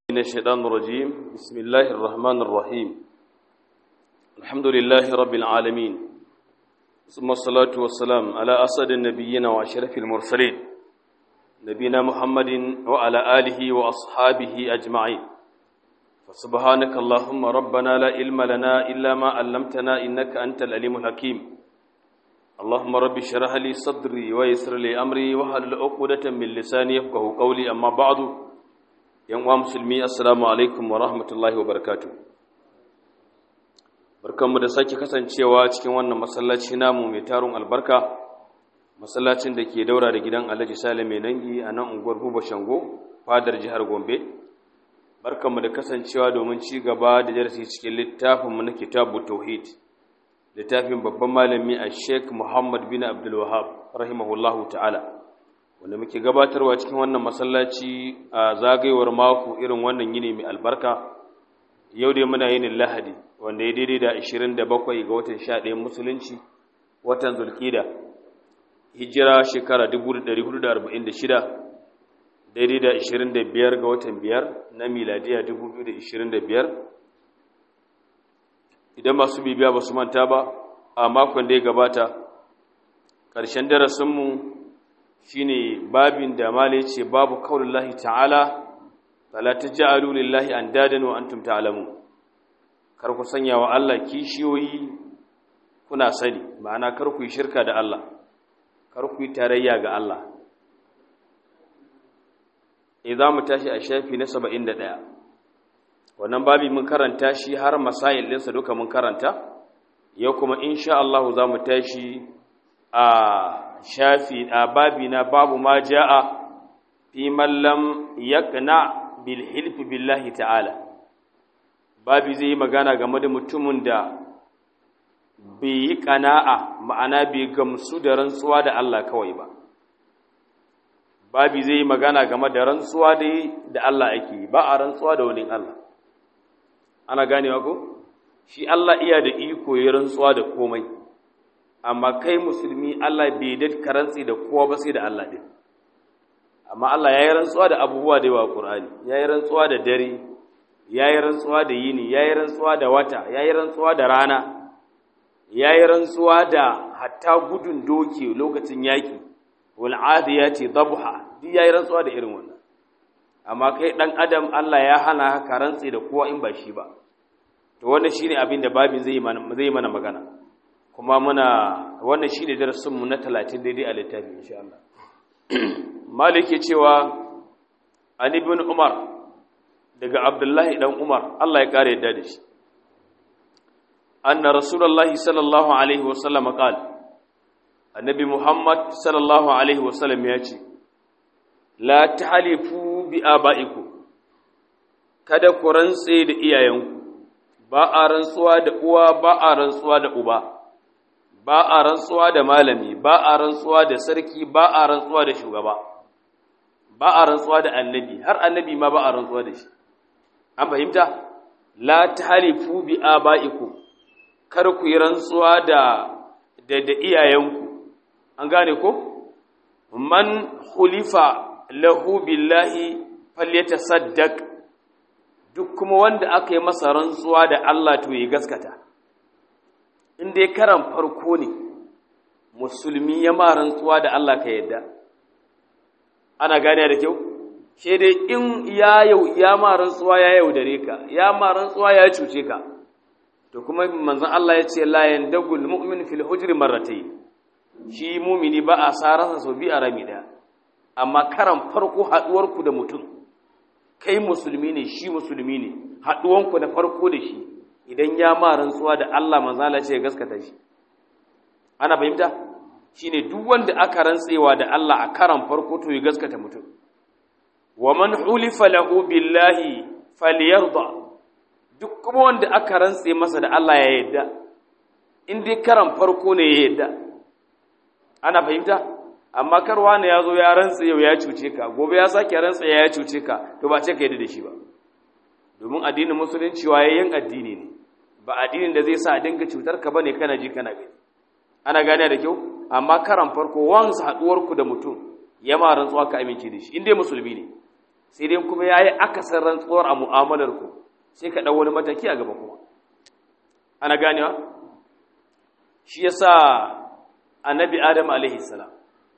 من الشيطان الرجيم بسم الله الرحمن الرحيم الحمد لله رب العالمين ثم الصلاة والسلام على أسد النبيين وأشرف المرسلين نبينا محمد وعلى آله وأصحابه أجمعين فسبحانك اللهم ربنا لا علم لنا إلا ما علمتنا إنك أنت العليم الحكيم اللهم رب اشرح لي صدري ويسر لي أمري وحلل عقدة من لساني يفقه قولي أما بعد yan uwa musulmi assalamu alaikum wa rahmatullahi wa barakatu barkanmu da sake kasancewa cikin wannan masallaci namu mai tarun albarka masallacin da ke daura da gidan alhaji sale mai nangi a nan unguwar buba shango fadar jihar gombe barkanmu da kasancewa domin ci gaba da darasi cikin littafinmu na kitabu tauhid littafin babban malami a sheik muhammad bin abdul wahab rahimahullahu ta'ala wanda muke gabatarwa cikin wannan masallaci a zagayewar mako irin wannan yini mai albarka yau dai muna yin lahadi wanda ya daidai da 27 ga watan 11 musulunci watan zulkida hijira shekara 1446 daidai da 25 ga watan 5 na miladiya 2025 idan masu bibiya ba su manta ba a makon da ya gabata ƙarshen darasinmu shine babin da malai ce babu kaulullahi ta'ala fala taj'alu lillahi andadan wa antum ta'lamun kar ku sanya wa Allah kishiyoyi kuna sani ma'ana kar ku yi shirka da Allah kar ku yi tarayya ga Allah idza mu tashi a shafi na 71 wannan babi mun karanta shi har masail ɗinsa duka mun karanta yau kuma insha Allah za mu tashi a shafi a babi na babu ma ja'a fi mallam yaqna bil hilfi billahi ta'ala babi zai yi magana game da mutumin da bai yi kana'a ma'ana bai gamsu da rantsuwa da Allah kawai ba babi zai yi magana game da rantsuwa da Allah ake ba a rantsuwa da wani Allah ana ganewa ko shi Allah iya da iko ya rantsuwa da komai amma kai musulmi Allah bai da karantsi da kowa ba sai da Allah din amma Allah ya yi rantsuwa da abubuwa da yawa Qur'ani ya yi rantsuwa da dare ya yi rantsuwa da yini ya yi rantsuwa da wata ya yi rantsuwa da rana ya yi rantsuwa da hatta gudun doke lokacin yaki wal adiyati dabha duk ya yi rantsuwa da irin wannan amma kai dan adam Allah ya hana ka rantsi da kowa in ba shi ba to wannan shine abin da babin zai mana zai mana magana kuma muna wannan shine darasin mu na 30 daidai a littafi insha Allah malike cewa an ibn umar daga abdullahi dan umar Allah ya kare yadda da shi anna rasulullahi sallallahu alaihi wasallam qala annabi muhammad sallallahu alaihi wasallam ya ce la tahlifu bi abaikum kada ku rantse da iyayenku ba a rantsuwa da uwa ba a rantsuwa da uba ba a rantsuwa da malami ba a rantsuwa da sarki ba a rantsuwa da shugaba ba a rantsuwa da annabi har annabi ma ba a rantsuwa da shi an fahimta la tahlifu bi abaikum kar ku yi rantsuwa da da, da iyayenku an gane ko man khulifa lahu billahi falyatasaddaq duk kuma wanda aka yi masa rantsuwa da Allah to ya gaskata in dai karan farko ne musulmi ya ma rantsuwa da Allah ka yadda ana gane da kyau she dai in ya yau ya ma rantsuwa ya yaudare ka ya ma rantsuwa ya cuce ka to kuma manzon Allah ya ce la yandagul mu'min fil hujri marratayn shi mumini ba a sarasa sau bi a rami daya amma karan farko haduwar ku da mutum kai musulmi ne shi musulmi ne haduwanku na farko da shi idan ya ma rantsuwa da Allah manzala ce gaskata shi ana fahimta shine duk wanda aka rantsewa da Allah a karan farko to ya gaskata mutum wa man hulifa lahu billahi falyarda duk kuma wanda aka rantse masa da Allah ya yadda in dai karan farko ne ya yadda ana fahimta amma karwa ne ya zo ya rantse yau ya cuce ka gobe ya sake rantse ya cuce ka to ba ce ka yadda da shi ba domin addinin musulunci wayayyen addini ne ba addinin da zai sa a dinga cutar ka bane kana ji kana gani ana gane da kyau amma karan farko wansu haduwar ku da mutum ya ma rantsuwa ka amince da shi in dai musulmi ne sai dai kuma ya yi akasar rantsuwar a mu'amalar ku sai ka ɗau wani mataki a gaba kuma ana ganewa shi ya sa annabi adam alaihi salam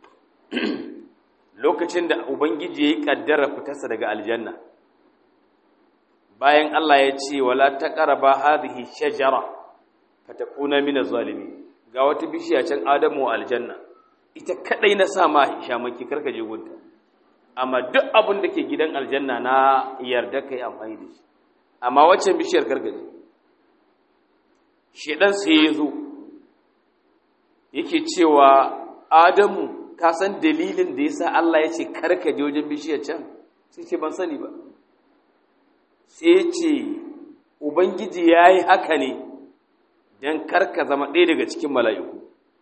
lokacin da ubangiji ya yi ƙaddara fitarsa daga aljanna bayan Allah ya ce wala taqraba hadhihi shajara fatakuna min az-zalimin ga wata bishiya can adamu aljanna ita kadai na sa ma shamaki karka je gunta amma duk abin da ke gidan aljanna na yarda kai amfani da shi amma waccan bishiyar karka je shedan sai ya zo yake cewa adamu ka san dalilin da yasa Allah ya ce karka je wajen bishiyar can sai ce ban sani ba sai ce ubangiji ya yi haka ne don karka zama ɗaya daga cikin mala'iku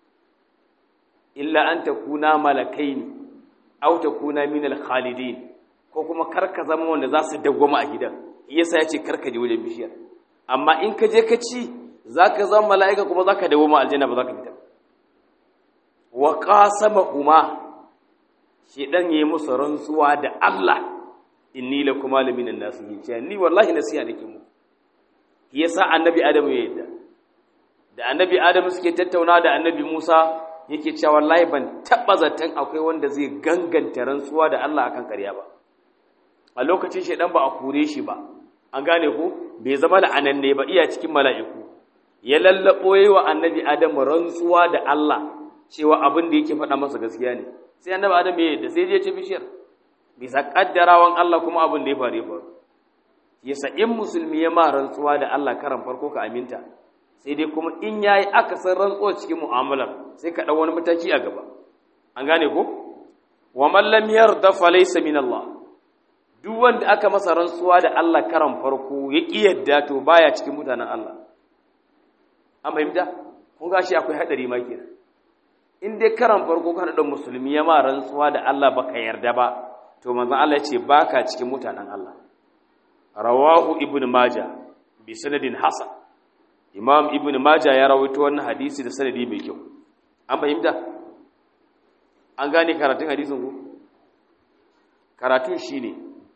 illa an ta kuna malakai ne au ta kuna minal khalidin ko kuma karka zama wanda za su dagwama a gidan yasa ya ce karka je wajen bishiyar amma in ka je ka ci za ka zama mala'ika kuma za ka dagwama aljanna ba za ka fita wa ƙasama kuma shi ɗan yi musu rantsuwa da Allah inni la kuma laminan nasihin ce ni wallahi nasiha nake mu yasa annabi adamu ya yadda da annabi adamu suke tattauna da annabi Musa yake cewa wallahi ban taba zaton akwai wanda zai ganganta rantsuwa da Allah akan ƙarya ba a lokacin shedan ba a kure shi ba an gane ko bai zama la'ananne ba iya cikin mala'iku ya lallabo yi wa annabi adamu rantsuwa da Allah cewa abin da yake faɗa masa gaskiya ne sai annabi adamu ya yadda sai ya ce bishiyar bisa kaddarawan Allah kuma abin da ya faru faru yasa in musulmi ya ma rantsuwa da Allah karan farko ka aminta sai dai kuma in yayi akasin rantsuwa cikin mu'amalar sai ka dau wani mataki a gaba an gane ko wa man lam yarda fa laysa min Allah duk wanda aka masa rantsuwa da Allah karan farko ya ki yadda to baya cikin mutanen Allah an fahimta kun ga shi akwai hadari ma kenan in dai karan farko ka da musulmi ya ma rantsuwa da Allah baka yarda ba to manzon Allah ya ce baka cikin mutanen Allah rawahu ibn majah bi sanadin hasan imam ibn majah ya rawaito wannan hadisi da sanadi mai kyau an fahimta an gane karatun hadisin ku karatun shine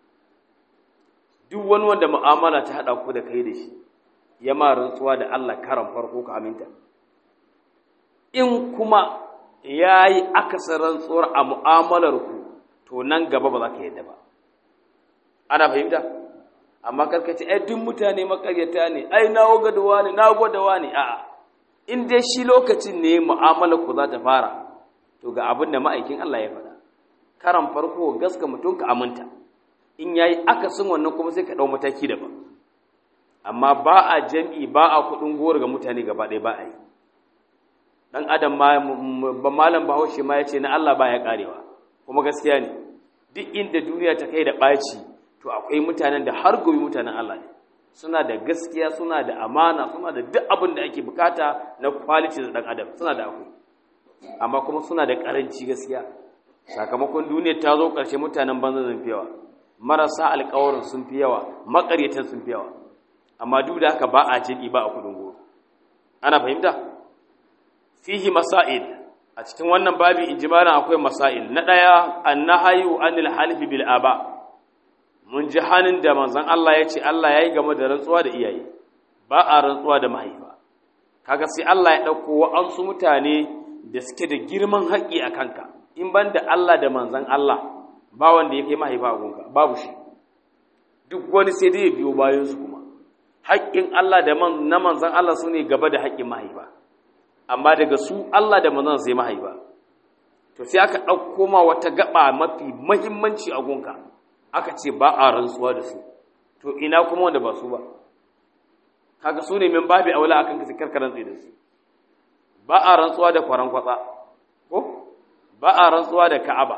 duk wani wanda mu'amala ta hada ku da kai da shi ya ma rantsuwa da Allah karan farko ka aminta in kuma yayi akasar rantsuwar a mu'amalar ku to nan gaba ba za ka yadda ba ana fahimta amma karkace ai duk mutane makaryata ne ai na gwadawa ne na gwadawa ne a'a in dai shi lokacin ne mu'amala ku za ta fara to ga abin da ma'aikin Allah ya faɗa karan farko gaska mutum ka aminta in yayi akasin wannan kuma sai ka dau mataki daban amma ba a jami'i ba a kudin goro ga mutane gaba ɗaya ba a yi dan adam ma malam bahaushe ma ya ce na Allah ba ya karewa kuma gaskiya ne duk inda duniya ta kai da ɓaci to akwai mutanen da har gobe mutanen Allah ne suna da gaskiya suna da amana suna da duk abin da ake bukata na quality da dan adam suna da akwai amma kuma suna da karanci gaskiya sakamakon duniyar ta zo ƙarshe mutanen banza sun fi yawa marasa alƙawarin sun fi yawa maƙaryatan sun fi yawa amma duk da haka ba a jin ba a kudin goro ana fahimta fihi masail a cikin wannan babi injimalan akwai masail na ɗaya annahayu anil halifi bil aba mun ji hannun da manzon Allah ya ce Allah ya yi game da rantsuwa da iyaye ba a rantsuwa da mahaifa kaga sai Allah ya ɗauko wa'ansu mutane da suke da girman haƙƙi a kanka in ban da Allah da manzon Allah ba wanda ya kai mahaifa a gunka babu shi duk wani sai dai ya biyo bayan su kuma haƙƙin Allah da man na manzon Allah su ne gaba da haƙƙin mahaifa amma daga su Allah da manzon sai mahaifa to sai aka ɗauko ma wata gaba mafi muhimmanci a gunka aka ce ba a rantsuwa da su to ina kuma wanda ba su ba kaga su ne min babi aula akan kasi karkaran tsaye da su ba a rantsuwa da kwaran kwatsa ko ba a rantsuwa da ka'aba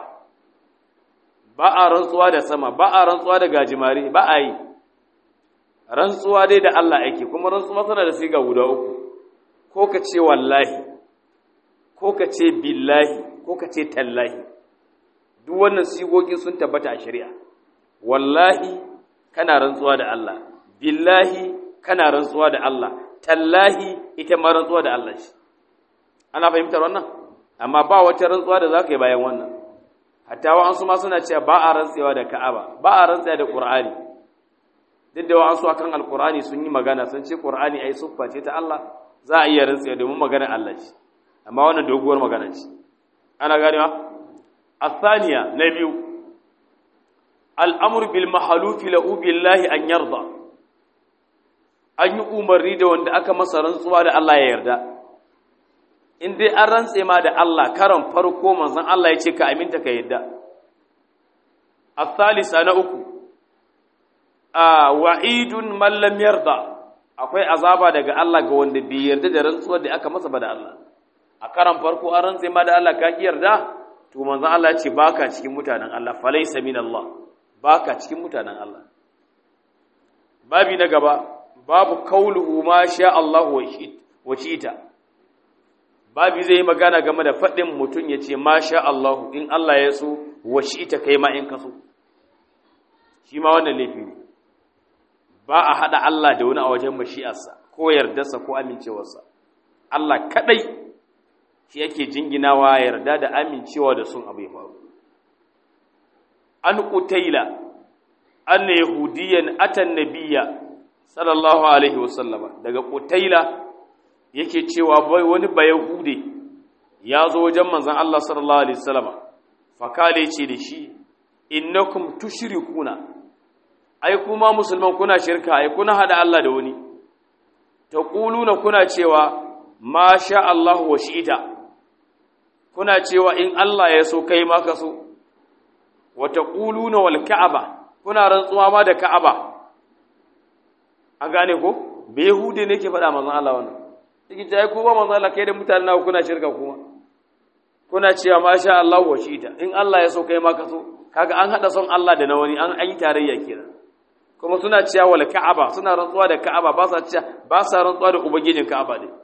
ba a rantsuwa da sama ba a rantsuwa da gajimare ba a yi rantsuwa dai da Allah ake kuma rantsuwa tana da siga guda uku ko ka ce wallahi ko ka ce billahi ko ka ce tallahi duk wannan sigogi sun tabbata a shari'a wallahi kana rantsuwa da Allah billahi kana rantsuwa da Allah tallahi ita ma rantsuwa da Allah shi ana fahimtar wannan amma ba wata rantsuwa da zaka yi bayan wannan hatta wa'ansu ma suna cewa ba a rantsewa da ka'aba ba a rantsewa da qur'ani duk da wa'ansu akan alqur'ani sun yi magana sun ce qur'ani ai suffa ce ta Allah za a iya rantsewa domin maganar Allah ce amma wannan doguwar magana ce ana ganewa الثانية نبيو الأمر بالمحلوف له بالله أن يرضى أن يؤمر da wanda aka masa rantsuwa da Allah ya yarda in dai an rantse ma da Allah karon farko manzon Allah ya ce ka aminta ka yarda الثالثة na uku a wa'idun man lam yarda akwai azaba daga Allah ga wanda bai yarda da rantsuwar da aka masa ba da Allah a karon farko an rantse ma da Allah ka ki yarda to manzon Allah ya ce baka cikin mutanen Allah falaysa min Allah baka cikin mutanen Allah babi na gaba babu kauluhu ma sha Allah wa shi'ita babi zai magana game da fadin mutun yace ma sha Allah in Allah ya so wa shi'ita kai ma in kaso shi ma wannan laifi ne ba a hada Allah da wani a wajen mashi'arsa ko yardarsa ko amincewarsa Allah kadai shi yake jinginawa yarda da amincewa da sun abu ya faru an qutaila an yahudiyan atan nabiyya sallallahu alaihi wasallama daga qutaila yake cewa bai wani bayahude ya zo wajen manzon Allah sallallahu alaihi wasallama fakale ce da shi innakum tushrikuna ai kuma musulman kuna shirka ai kuna hada Allah da wani taquluna kuna cewa ma sha Allah wa shi'ita kuna cewa in Allah ya so kai ma ka so wa taquluna wal ka'aba kuna rantsuwa ma da ka'aba an gane ko bai hude ne ke faɗa manzon Allah wannan yake ta ko ba manzon Allah kai da mutanen naku kuna shirka kuma kuna cewa ma sha Allah wa shi'ita in Allah ya so kai ma ka so kaga an hada son Allah da na wani an yi tarayya kenan kuma suna cewa wal ka'aba suna rantsuwa da ka'aba ba sa cewa ba sa rantsuwa da ubangijin ka'aba ne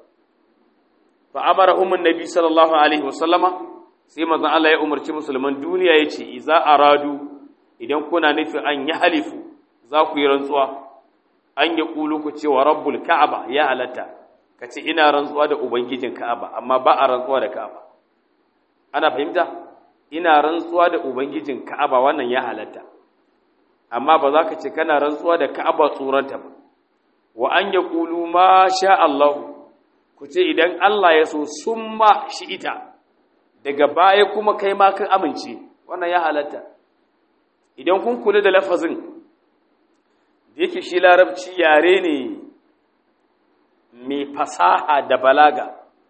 fa amarahum annabi sallallahu alaihi wasallama sai manzon Allah ya umarci musulman duniya yace iza aradu idan kuna nufi an yi halifu za ku yi rantsuwa an yi kulu ku cewa rabbul ka'aba ya halatta kace ina rantsuwa da ubangijin ka'aba amma ba a rantsuwa da ka'aba ana fahimta ina rantsuwa da ubangijin ka'aba wannan ya halatta amma ba za ka ce kana rantsuwa da ka'aba tsoranta ba wa an ya kulu ma sha Allah ku ce idan Allah ya so summa shi ita daga baya kuma kai ma kan amince wannan ya halatta idan kun kula da lafazin da yake shi larabci yare ne mai fasaha da balaga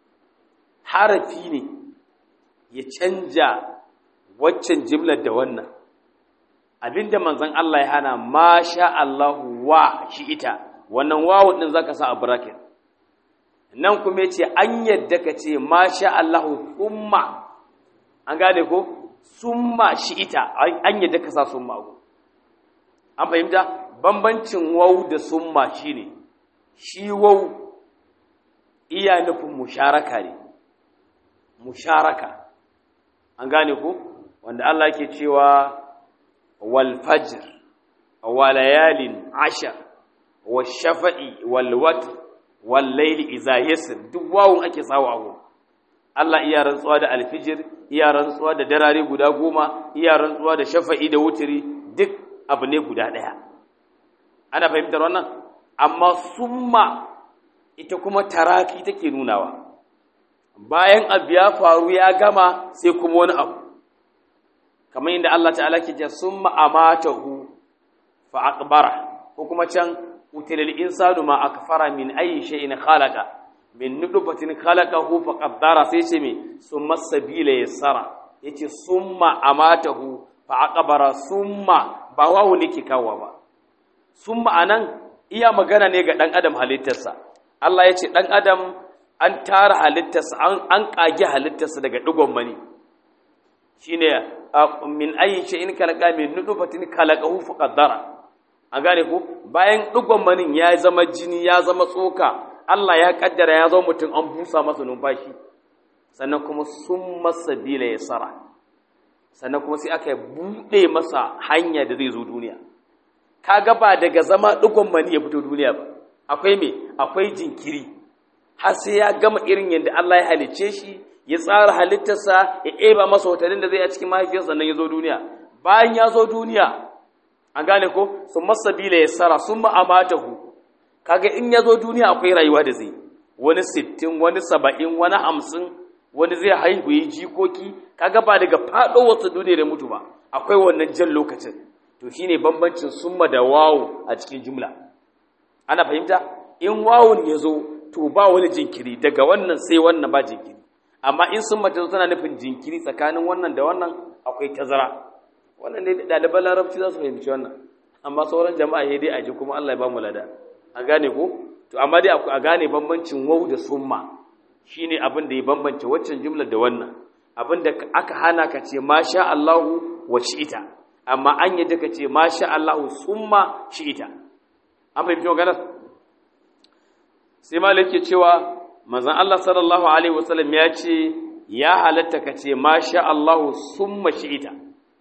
harafi ne ya canja waccan jimlar da wannan abinda manzon Allah ya hana ma sha Allahu wa shi ita wannan wawu din zaka sa a bracket nan kuma yace an yadda ka ce ma sha Allahu thumma an gane ko summa shi ita an yadda ka sa summa go an fahimta bambancin wawu da summa shine shi wawu iya nufin musharaka ne musharaka an gane ko wanda Allah yake cewa والفجر وليال عشر والشفع والوتر والليل إذا يسر duk wawun ake sawa abu Allah iya rantsuwa da alfijir iya rantsuwa da darare guda goma iya rantsuwa da shafa'i da wutiri duk abu ne guda ɗaya ana fahimtar wannan amma summa ita kuma taraki take nunawa bayan abu ya faru ya gama sai kuma wani abu kamar yadda Allah ta'ala ke ce summa amatahu fa aqbara ko kuma can utilal insanu ma akfara min ayi shay'in khalaqa min nutfatin khalaqahu fa qaddara sai ce me summa sabila yassara yace summa amatahu fa aqbara summa ba wawu ne ke kawo ba summa anan iya magana ne ga dan adam halittarsa Allah yace dan adam an tara halittarsa an kage halittarsa daga digon mani shine min ayi shay'in khalaqa min nutfatin khalaqahu fa qaddara an gane ko bayan digon manin ya zama jini ya zama tsoka Allah ya kaddara ya zama mutum an busa masa numfashi sannan kuma sun masa bila ya sara sannan kuma sai aka bude masa hanya da zai zo duniya kaga ba daga zama digon mani ya fito duniya ba akwai me akwai jinkiri har sai ya gama irin yadda Allah ya halice shi ya tsara halittarsa ya eba masa watannin da zai a cikin mahaifiyarsa sannan ya zo duniya bayan ya zo duniya an gane ko sun masabila ya sara sun ma'amatahu kaga in ya zo duniya akwai rayuwa da zai wani sittin wani saba'in wani hamsin wani zai haihu yi jikoki kaga ba daga faɗo wasu duniya da mutu ba akwai wannan jan lokacin to shine bambancin summa da wawo a cikin jumla ana fahimta in wawun ya zo to ba wani jinkiri daga wannan sai wannan ba jinkiri amma in summa ta zo tana nufin jinkiri tsakanin wannan da wannan akwai tazara wannan ne ɗaliban larabci za su fahimci wannan amma sauran jama'a ya dai a ji kuma Allah ya ba mu lada a gane ko to amma dai a gane bambancin wau da summa shine abin da ya bambance waccan jumlar da wannan abin da aka hana ka ce masha Allahu wa shi'ita amma an yadda ka ce masha Allahu summa shi'ita an fahimci maganar sai malik ke cewa manzon Allah sallallahu alaihi wasallam ya ce ya halatta ka ce masha Allahu summa shi'ita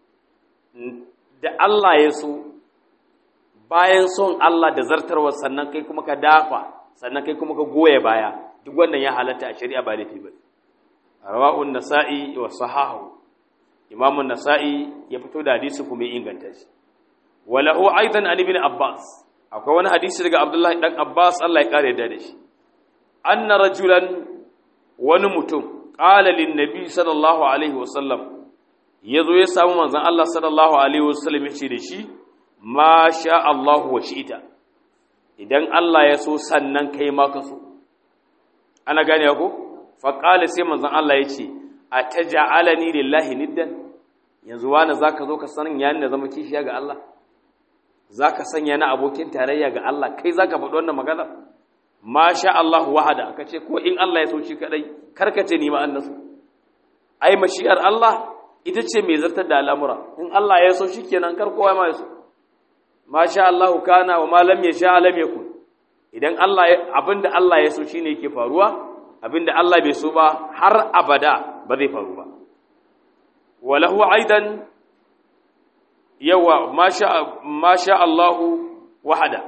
da Allah ya so bayan son Allah da zartarwa sannan kai kuma ka dafa sannan kai kuma ka goye baya duk wannan ya halatta a shari'a ba laifi ba rawahun nasa'i wa sahahu imamun nasa'i ya fito da hadisi kuma ya inganta shi walahu aidan an ibn abbas akwai wani hadisi daga abdullahi dan abbas Allah ya kare da shi anna rajulan wani mutum qala lin nabi sallallahu alaihi wasallam yazo ya samu manzon Allah sallallahu alaihi wasallam ya ce da shi ma sha Allah wa shi'ita idan Allah ya so sannan kai ma ka so ana gane ko fa qala sai manzon Allah ya ce ataj'alani lillahi niddan yanzu wani zaka zo ka sanin yayin da zama kishiya ga Allah zaka sanya na abokin tarayya ga Allah kai zaka faɗi wannan magana ma sha Allah wahada aka ce ko in Allah ya so shi kadai karkace ni ma annasu ai mashi'ar Allah ita ce mai zartar da al'amura in Allah ya so shi kenan kar kowa ma ya so ma sha Allah kana wa ma lam yasha lam yakun idan Allah abinda Allah ya so shine yake faruwa abinda Allah bai so ba har abada ba zai faru ba walahu aidan yawa ma sha ma sha Allah wahada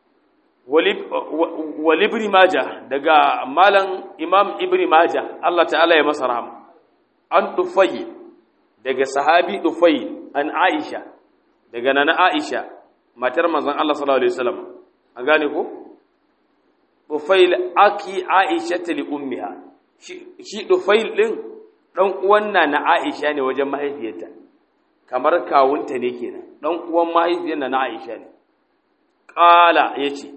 wal ibn majah daga malam imam ibn majah Allah ta'ala ya masa rahama an tufayyi daga sahabi tufayyi an aisha daga nana aisha matar manzon Allah sallallahu alaihi wasallam an gane ko Dufail aki Aisha li ummiha shi Dufail din dan uwan na Aisha ne wajen mahaifiyarta kamar kawunta ne kenan dan uwan mahaifiyar na Aisha ne qala yace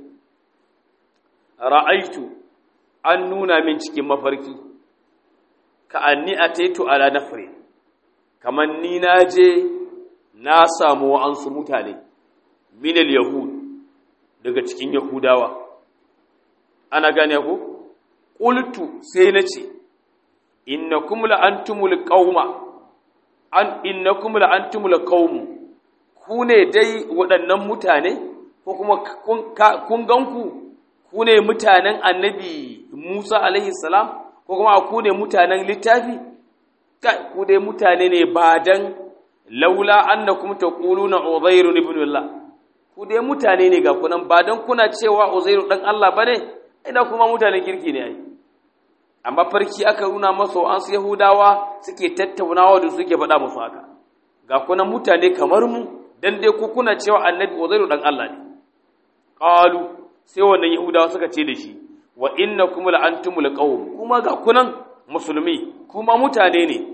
ra'aitu an nuna min cikin mafarki ka anni ataitu ala nafri kaman ni naje na samu wa'ansu mutane minal yahud daga cikin yahudawa ana gane ku qultu sai nace innakum la antumul qauma an innakum la antumul qaum ku ne dai waɗannan mutane ko kuma kun ganku ku ne mutanen annabi Musa alaihi salam ko kuma ku ne mutanen littafi kai ku dai mutane ne ba dan laula annakum taquluna uzairun ibn Allah ku dai mutane ne ga kunan ba don kuna cewa uzairu dan Allah ba ne ina kuma mutanen kirki ne ai amma farki aka nuna masa an su yahudawa suke tattaunawa da suke faɗa musu haka ga kunan mutane kamar mu dan dai ku kuna cewa annabi uzairu dan Allah ne qalu sai wannan yahudawa suka ce da shi wa innakum la antumul qawm kuma ga kunan musulmi kuma mutane ne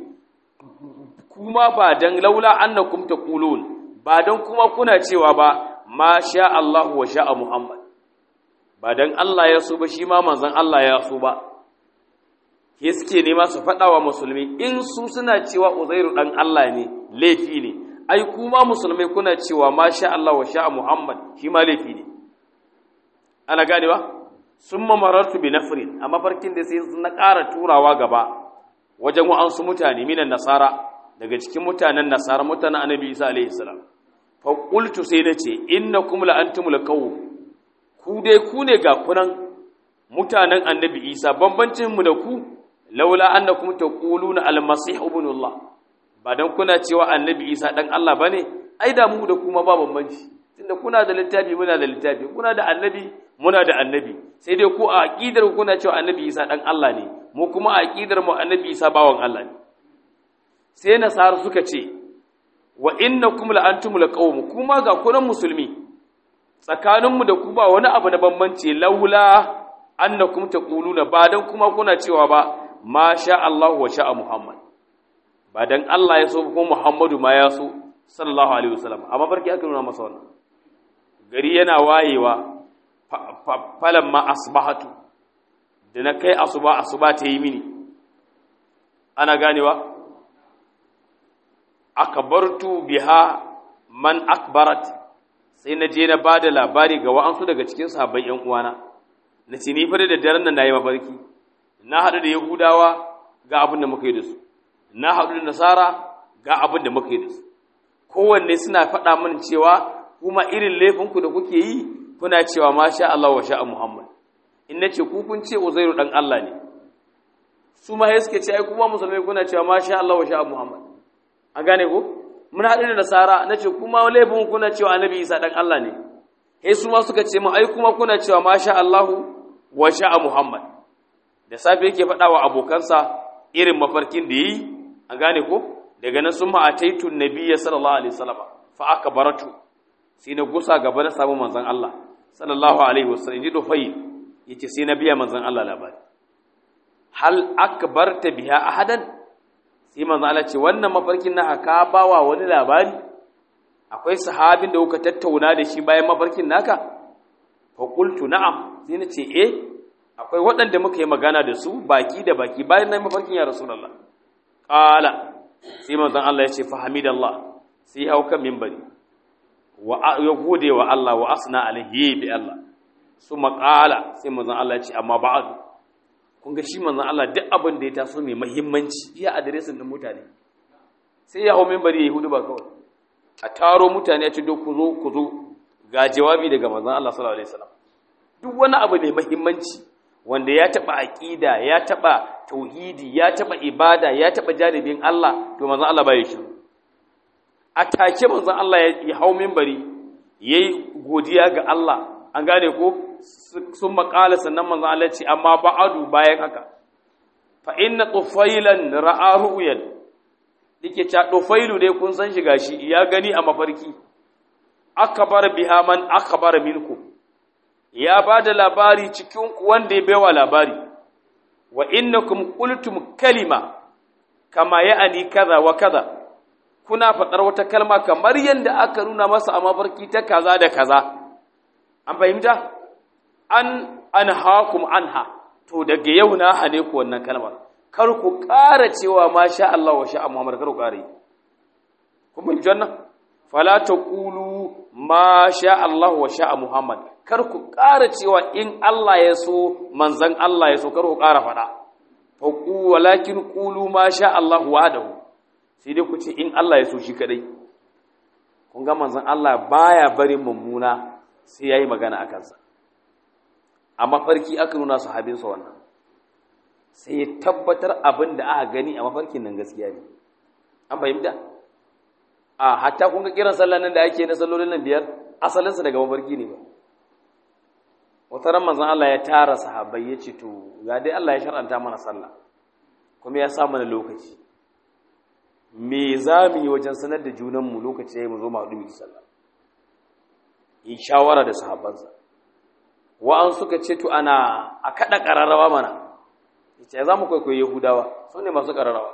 kuma ba dan laula annakum taqulun ba dan kuma kuna cewa ba ma sha Allah wa sha'a Muhammad ba dan Allah ya so ba shi ma manzon Allah ya so ba ke suke nema su faɗa wa musulmi in su suna cewa Uzairu dan Allah ne laifi ne ai kuma musulmai kuna cewa ma sha Allah wa sha'a Muhammad shi ma laifi ne ana ganewa summa marartu bi nafrin amma farkin da sai na ƙara turawa gaba wajen wa'ansu mutane minan nasara daga cikin mutanen nasara mutanen annabi Isa alaihi salam faƙultu sai na ce inna kuma la'antumul kawo ku dai ku ne ga kunan mutanen annabi isa bambancinmu da ku laula an da kuma ta ƙulu na almasih ibnullah ba don kuna cewa annabi isa ɗan allah ba ne ai da mu da kuma ba bambanci tunda kuna da littafi muna da littafi kuna da annabi muna da annabi sai dai ku a aƙidar kuna cewa annabi isa ɗan allah ne mu kuma aqidar mu annabi Isa bawan Allah ne sai nasara suka ce wa innakum la antumul qawm kuma ga kunan musulmi tsakaninmu da ku ba wani abu na bambanci laula annakum taquluna ba dan kuma kuna cewa ba ma sha Allah wa sha Muhammad ba dan Allah ya so kuma Muhammadu ma ya so sallallahu alaihi wasallam amma barki aka nuna masa wannan gari yana wayewa falan ma asbahatu da na kai asuba asuba ta yi mini ana ganewa akbartu biha man akbarat sai na je na ba da labari ga wa'ansu daga cikin sahabban ‘yan uwana, na ce ni fara da daren nan na yi mafarki, na haɗu da Yahudawa ga abin da muka yi da su, na haɗu da Nasara ga abin da muka yi da su. Kowanne suna faɗa min cewa kuma irin laifinku da kuke yi kuna cewa ma sha Allah wa sha'a Muhammad. In na ce ku kun ce Uzairu ɗan Allah ne. Su ma suke ce ai kuma musulmai kuna cewa ma sha Allah wa sha'a Muhammad. An gane ko? mun haɗu da nasara na ce kuma laifin kuna cewa annabi isa ɗan Allah ne he su ma suka ce mu ai kuma kuna cewa masha Allahu wa sha'a Muhammad da safe yake faɗa wa abokansa irin mafarkin da yi an gane ko daga nan sun ma'ataitu nabiyya sallallahu alaihi wasallam fa aka baratu sai na gusa gaba na samu manzon Allah sallallahu alaihi wasallam ji dofai yace sai na biya manzon Allah labari hal akbarta biha ahadan sai manzo Allah ce wannan mafarkin na ka bawa wani labari akwai sahabin da kuka tattauna da shi bayan mafarkin naka fa qultu na'am sai na ce eh akwai waɗanda muka yi magana da su baki da baki bayan nan mafarkin ya rasulullah qala sai manzo Allah ya ce fa hamidallah sai hau kan minbari wa ya gode wa Allah wa asna alaihi bi Allah suma qala sai manzo Allah ya ce amma ba'du kun ga shi manzon Allah duk abin da ya taso mai muhimmanci iya adiresin din mutane sai ya hau minbari yayi hudu ba kawai a taro mutane ya ce duk ku zo ku zo ga jawabi daga manzon Allah sallallahu alaihi wasallam duk wani abu mai muhimmanci wanda ya taba aqida ya taba tauhidi ya taba ibada ya taba jaribin Allah to manzon Allah bai shiru a take manzon Allah ya hau minbari yayi godiya ga Allah an gane ko sun makala sannan manzo Allah ce amma ba'adu bayan haka fa inna tufailan ra'a ru'yan dike ta tufailu dai kun san shi gashi ya gani a mafarki akbar biha man akbar minkum ya bada labari cikin ku wanda ya baiwa labari wa innakum qultum kalima kama ya'ani kaza wa kaza kuna faɗar wata kalma kamar yadda aka nuna masa a mafarki ta kaza da kaza an fahimta an an hakum anha to daga yau na hane ku wannan kalmar kar ku ƙara cewa ma sha Allah wa sha Muhammad kar ku ƙara yi kun mun janna fala taqulu ma sha Allah wa sha Muhammad kar ku ƙara cewa in Allah ya so manzon Allah ya so kar ku ƙara faɗa fa ku walakin qulu ma sha Allah wahdahu sai dai ku ce in Allah ya so shi kadai kun ga manzon Allah baya barin mummuna sai yayi magana akan sa a mafarki aka nuna sahabinsa wannan sai ya tabbatar abin da aka gani a mafarkin nan gaskiya ne an fahimta a hatta kun ga kiran sallan nan da ake na sallolin nan biyar asalinsa daga mafarki ne ba wata ran manzon Allah ya tara sahabbai ya ce to ga dai Allah ya shar'anta mana sallah kuma ya sa mana lokaci me za mu yi wajen sanar da junanmu lokaci ya yi mu zo mu haɗu mu yi sallah yi shawara da sahabbansa wa'an suka ce to ana a kada ƙararrawa mana yace za mu kwaikwayo yahudawa su ne masu ƙararrawa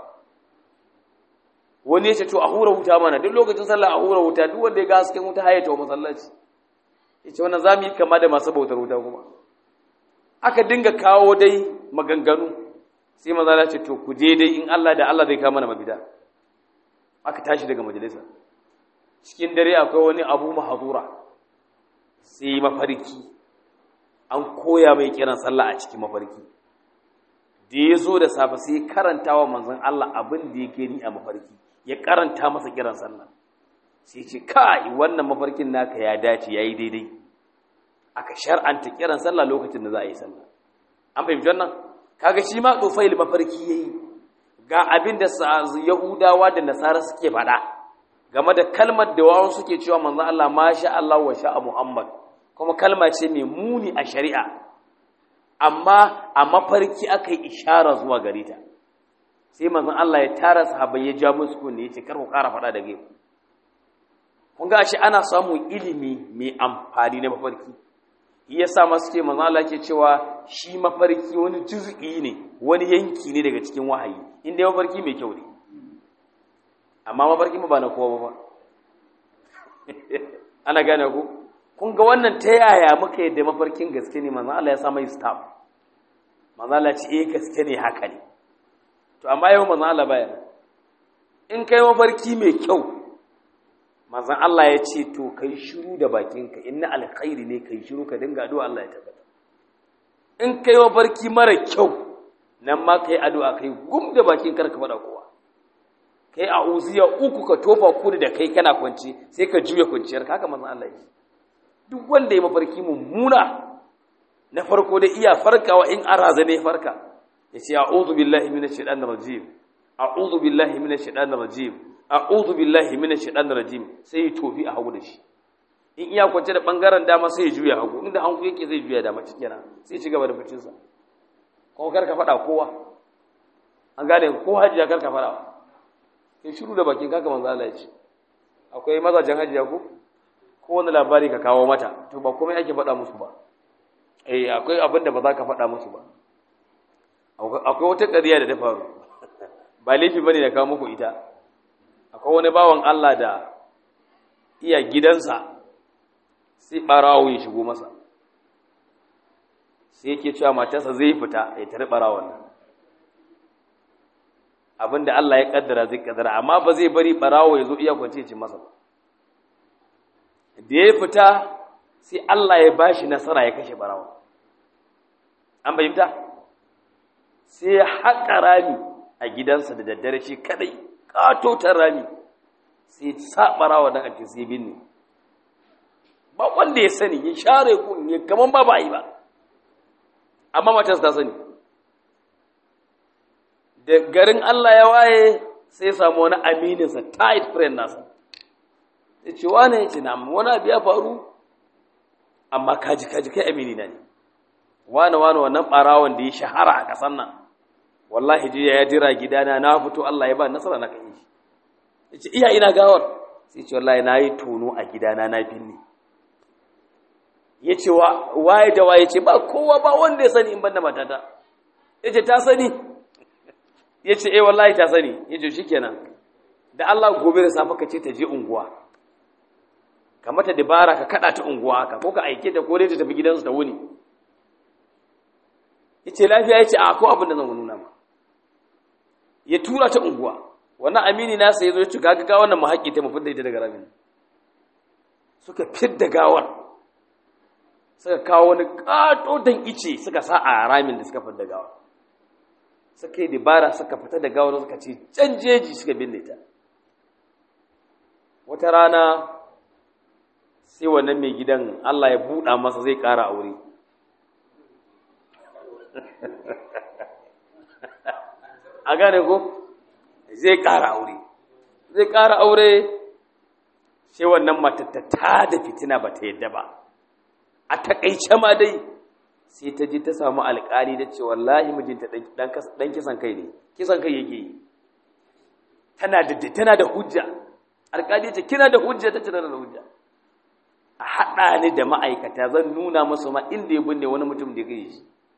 wani ya ce to a hura wuta mana duk lokacin sallah a hura wuta duk wanda ya ga hasken wuta hayata wa masallaci yace wannan za mu yi kama da masu bautar wuta kuma aka dinga kawo dai maganganu sai maza na ce to ku je dai in Allah da Allah zai kama mana mabida aka tashi daga majalisa cikin dare akwai wani abu mahazura sai mafarki an koya mai kiran sallah a cikin mafarki da ya zo da safe sai karanta wa manzon Allah abin da yake ni a mafarki ya karanta masa kiran sallah sai ce kai wannan mafarkin naka ya dace yayi daidai aka shar'anta kiran sallah lokacin da za a yi sallah an fahimci wannan kaga shi ma tsofail mafarki yayi ga abin da yahudawa da nasara suke faɗa game da kalmar da wawan suke cewa manzon Allah masha Allah wa sha'a Muhammad kuma kalma ce mai muni a shari'a amma a mafarki aka yi ishara zuwa gare ta sai manzon Allah ya tara sahabbai ya ja musu kunne ya ce kar ku ƙara faɗa da gaibu kun ga shi ana samun ilimi mai amfani na mafarki ya sa masu ce manzon Allah ke cewa shi mafarki wani juz'i ne wani yanki ne daga cikin wahayi inda mafarki mai kyau ne amma mafarki ba na kowa ba ana gane ku kun ga wannan ta yaya muka yadda mafarkin gaske ne manzon Allah ya sa mai staff manzon Allah ce eh gaske ne haka ne to amma yau manzon Allah baya in kai mafarki mai kyau manzon Allah ya ce to kai shiru da bakinka inna alkhairi ne kai shiru ka dinga addu'a Allah ya tabbata in kai mafarki mara kyau nan ma kai addu'a kai gum da bakin karka faɗa kowa kai a uziya uku ka tofa kudu da kai kana kwanci sai ka juya kwanciyar haka manzon Allah ya duk wanda ya mafarki mummuna na farko da iya farkawa in an razane farka ya ce a'udhu billahi minash shaitanir rajim a'udhu billahi minash shaitanir rajim a'udhu billahi minash shaitanir rajim sai ya tofi a hagu da shi in iya kwance da bangaren dama sai ya juya hagu inda hanku yake zai juya dama cikin sai ci gaba da bacin sa kuma kar ka fada kowa an gane ko hajiya kar ka fada kai shiru da bakin kaka manzo Allah ya ce akwai mazajen hajiya ko ko wani labari ka kawo mata to ba komai ake faɗa musu ba eh akwai abin da ba za ka faɗa musu ba akwai wata ƙarya da ta faru ba laifi bane da kawo muku ita akwai wani bawan Allah da iya gidansa sai ɓarawo ya shigo masa sai yake cewa matarsa zai fita ya tare ɓarawon nan abinda Allah ya kaddara zai kaddara amma ba zai bari ɓarawo ya zo iya kwance ya ci masa ba da ya fita sai Allah ya ba shi nasara ya kashe barawa an bayyanta sai ya haƙa rami a gidansa da daddare shi kadai ƙatotar rami sai sa barawa don ake sai binne ba wanda ya sani ya share kun ya kaman ba ba yi ba amma matarsa ta sani da garin Allah ya waye sai samu wani amininsa tight friend nasa ya ce wane ya ce na wani abu ya faru amma kaji kaji kai amini na ne wane wane wannan ɓarawon da ya shahara a ƙasan nan wallahi jiya ya jira gidana na fito Allah ya ba nasara na kai shi ya ce iya ina gawar sai ce wallahi na yi tono a gidana na binne ya ce waye da waye ce ba kowa ba wanda ya sani in banda matata ya ce ta sani ya ce eh wallahi ta sani ya ce shikenan da Allah gobe da safe ka ce ta je unguwa ka mata dabara ka kada ta unguwa haka ko ka aike ta ko dai ta tafi gidansu ta wuni yace lafiya yace a ko abin da zan nuna ma ya tura ta unguwa wannan amini nasa yazo ya ci gaga ga wannan muhaƙi ta mafidda ita daga ramin suka fidda gawar suka kawo wani katotan ice suka sa a ramin da suka fidda gawar suka yi dabara suka fita da gawar suka ce can jeji suka binne ta wata rana sai wannan mai gidan Allah ya buɗa masa zai ƙara aure a gane ko zai ƙara aure zai ƙara aure sai wannan matattata da fitina ba ta yadda ba a taƙaice ma dai sai ta ji ta samu alƙali da ce wallahi mijinta ɗan kisan kai ne kisan kai yake yi tana da tana da hujja alƙali ce kina da hujja ta tana da hujja a haɗa ni da ma'aikata zan nuna musu ma inda ya binne wani mutum da ya shi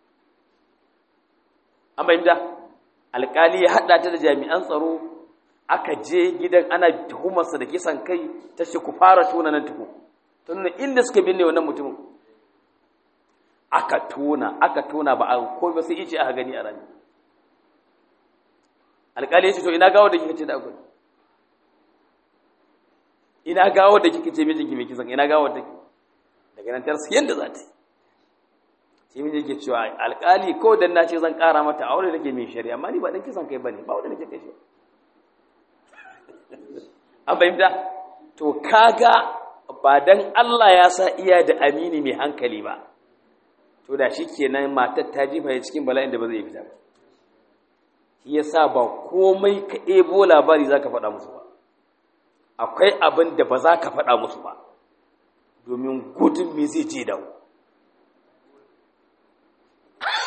an bayyanta alƙali ya haɗa ta da jami'an tsaro aka je gidan ana tuhumarsa da kisan kai ta ce ku fara tona nan tuku ta nuna inda suka binne wannan mutumin aka tona aka tona ba a komai sai ice aka gani a rami alƙali ya ce to ina gawo da kika ce da akwai ina gawo da kika ce mijinki mai kisan ina gawo da daga nan tarsa yanda za ta yi sai mijin ke cewa alƙali ko dan na ce zan ƙara mata aure da ke mai shari'a amma ni ba dan kisan kai bane ba wanda nake kai shi an fahimta to kaga ba dan Allah ya sa iya da amini mai hankali ba to da shi kenan matar ta jifa ya cikin bala'in da ba zai fita ba shi yasa ba komai ka ebo labari za ka faɗa musu ba akwai abin da ba za ka faɗa musu ba domin gudun me zai je dawo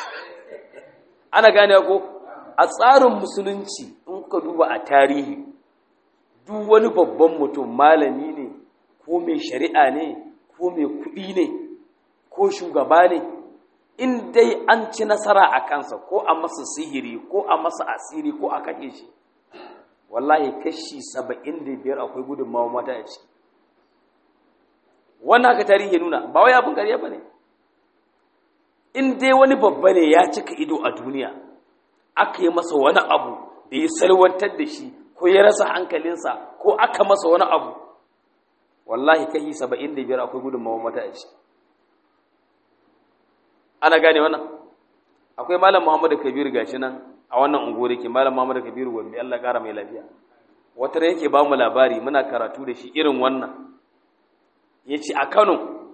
ana gane ko a tsarin musulunci in ka duba a tarihi duk wani babban mutum malami ne ko mai shari'a ne ko mai kuɗi ne ko shugaba ne in dai an ci nasara a kansa ko a masa sihiri ko a masa asiri ko a kashe shi wallahi kashi saba'in da biyar akwai gudunmawa mata a ciki wannan haka tarihi nuna ba wai abin ƙarya ba ne in dai wani babba ne ya cika ido a duniya aka yi masa wani abu da ya salwantar da shi ko ya rasa hankalinsa ko aka masa wani abu wallahi kashi saba'in da biyar akwai gudunmawa mata a ciki ana gane wannan akwai malam muhammadu kabiru gashi nan a wannan unguwar yake malam muhammadu kabiru gombe allah kara mai lafiya wata yake ba mu labari muna karatu da shi irin wannan ya ce a kano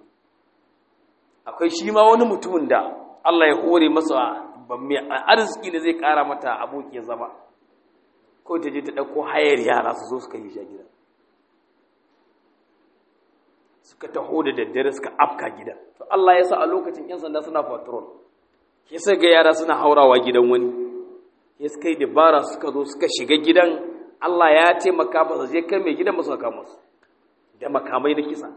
akwai shi ma wani mutumin da allah ya hore masa mai arziki da zai kara mata abokin zama ko ta je ta ɗauko hayar yara su zo suka yi shi a gida suka taho da daddare suka afka gida to Allah ya sa a lokacin yan sanda suna patrol ke sai ga yara suna haurawa gidan wani ya suka yi dabara suka zo suka shiga gidan Allah ya taimaka ba su je kai mai gidan masu kama su da makamai na kisa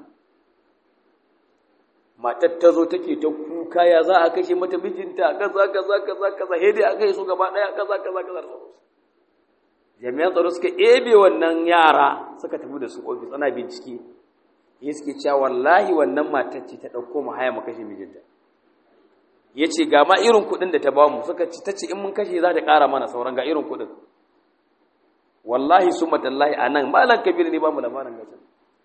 matar ta zo take ta kuka ya za a kashe mata mijinta kaza kaza kaza kaza he dai aka yi su gaba daya kaza kaza kaza jami'an tsaro suka ebe wannan yara suka tafi da su ofis ana bincike ya suke cewa wallahi wannan matar ce ta ɗauko mu haya mu kashe mijinta ya ce ga ma irin kuɗin da ta ba mu suka ci ta ce in mun kashe za ta ƙara mana sauran ga irin kuɗin wallahi sun matallahi a nan malam kabir ne ba mu labarin gasa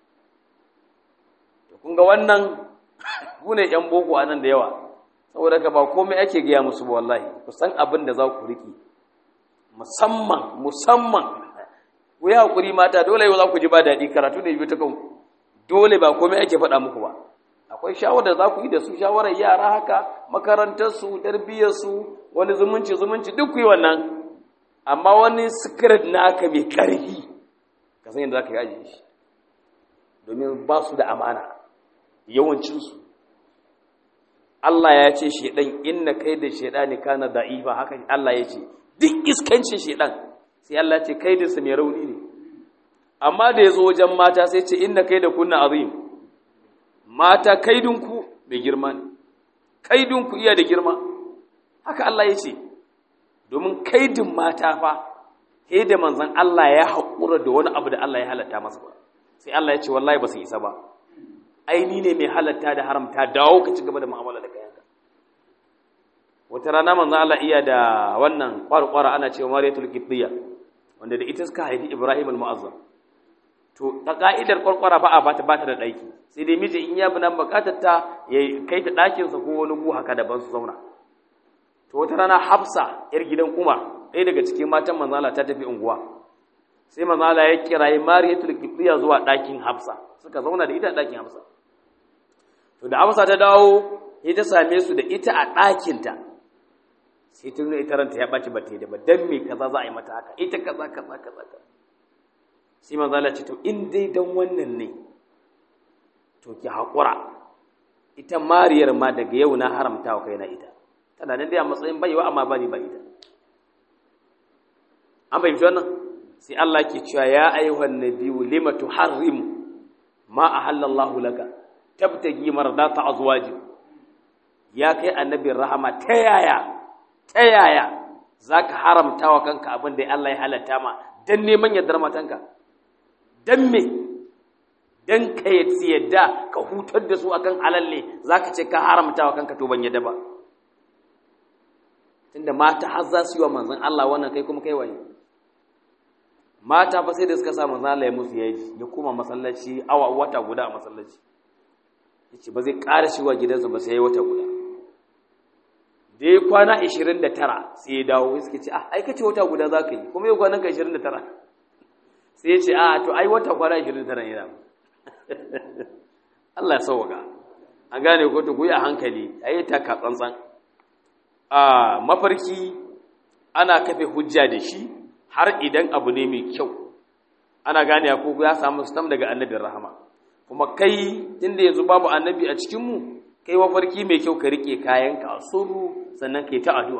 to kun ga wannan ku ne yan boko a nan da yawa saboda ka ba komai ake gaya musu ba wallahi ku san abin da za ku riƙe musamman musamman ku yi haƙuri mata dole yau za ku ji ba daɗi karatu ne biyu ta kanku dole ba komai ake faɗa muku ba akwai shawarar za ku yi da su shawarar yara haka makarantarsu tarbiyyarsu wani zumunci zumunci duk ku yi wannan amma wani sikirit naka mai ƙarfi ka san yadda za ka yi ajiye shi domin ba su da amana yawancinsu Allah ya ce shaidan inna kai da shaidani kana da'ifa haka Allah ya ce duk iskancin shaidan sai Allah ya ce kai da mai rauni ne amma da ya zo wajen mata sai ce inna kai da kunna azim mata kaidinku mai girma ne kaidinku iya da girma haka Allah ya ce domin kaidin mata fa sai da manzon Allah ya haƙura da wani abu da Allah ya halatta masa ba sai Allah ya ce wallahi ba su isa ba aini ne mai halatta da haramta dawo ka ci gaba da mu'amala da kayanka wata rana manzon Allah iya da wannan kwarkwara ana cewa mariyatul qibtiyya wanda da ita suka haifi Ibrahim al-Mu'azzam to ta ka'idar kwarkwara ba a bata bata da ɗaki sai dai miji in ya bi nan bukatar ta ya kai ta ɗakinsa ko wani gu haka daban su zauna to wata rana hafsa yar gidan umar ɗaya daga cikin matan manzala ta tafi unguwa sai manzala ya kirayi mariyatul qibtiyya zuwa ɗakin hafsa suka zauna da ita a ɗakin hafsa to da hafsa ta dawo sai ta same su da ita a ɗakinta sai ta nuna ita ranta ya ɓaci ba ta yi da ba dan me kaza za a yi mata haka ita kaza kaza kaza kaza sai manzo Allah ce to in dai dan wannan ne to ki hakura ita mariyar ma daga yau na haramta wa kaina ita tana nan dai a matsayin baiwa amma bani ba ita an fahimci wannan sai Allah ke cewa ya ayyuhan nabiyyu lima tuharrimu ma ahallallahu laka tabtagi mardata azwaji ya kai annabin rahama ta yaya ta yaya zaka haramta wa kanka abin da Allah ya halatta ma dan neman yardar matanka dan me dan ka yadda ka hutar da su akan alalle zaka ce ka haramta wa kanka to ban yadda ba tunda mata har za su yi wa manzon Allah wannan kai kuma kai waye mata fa sai da suka sa manzon Allah ya musu yaji ya koma masallaci awa wata guda a masallaci yace ba zai ƙara shi wa gidansa ba sai wata guda da ya kwana 29 sai ya dawo suke ce ah ai kace wata guda za ka yi kuma yau kwanan ka 29 sai ya ce a to ai wata kwana 29 yana Allah ya sauwaka an gane ko to ku yi a hankali ayi ta ka tsantsan a mafarki ana kafe hujja da shi har idan abu ne mai kyau ana gane ko ya samu stam daga annabin rahama kuma kai tunda yanzu babu annabi a cikin mu kai mafarki mai kyau ka rike kayanka a suru sannan kai ta addu'a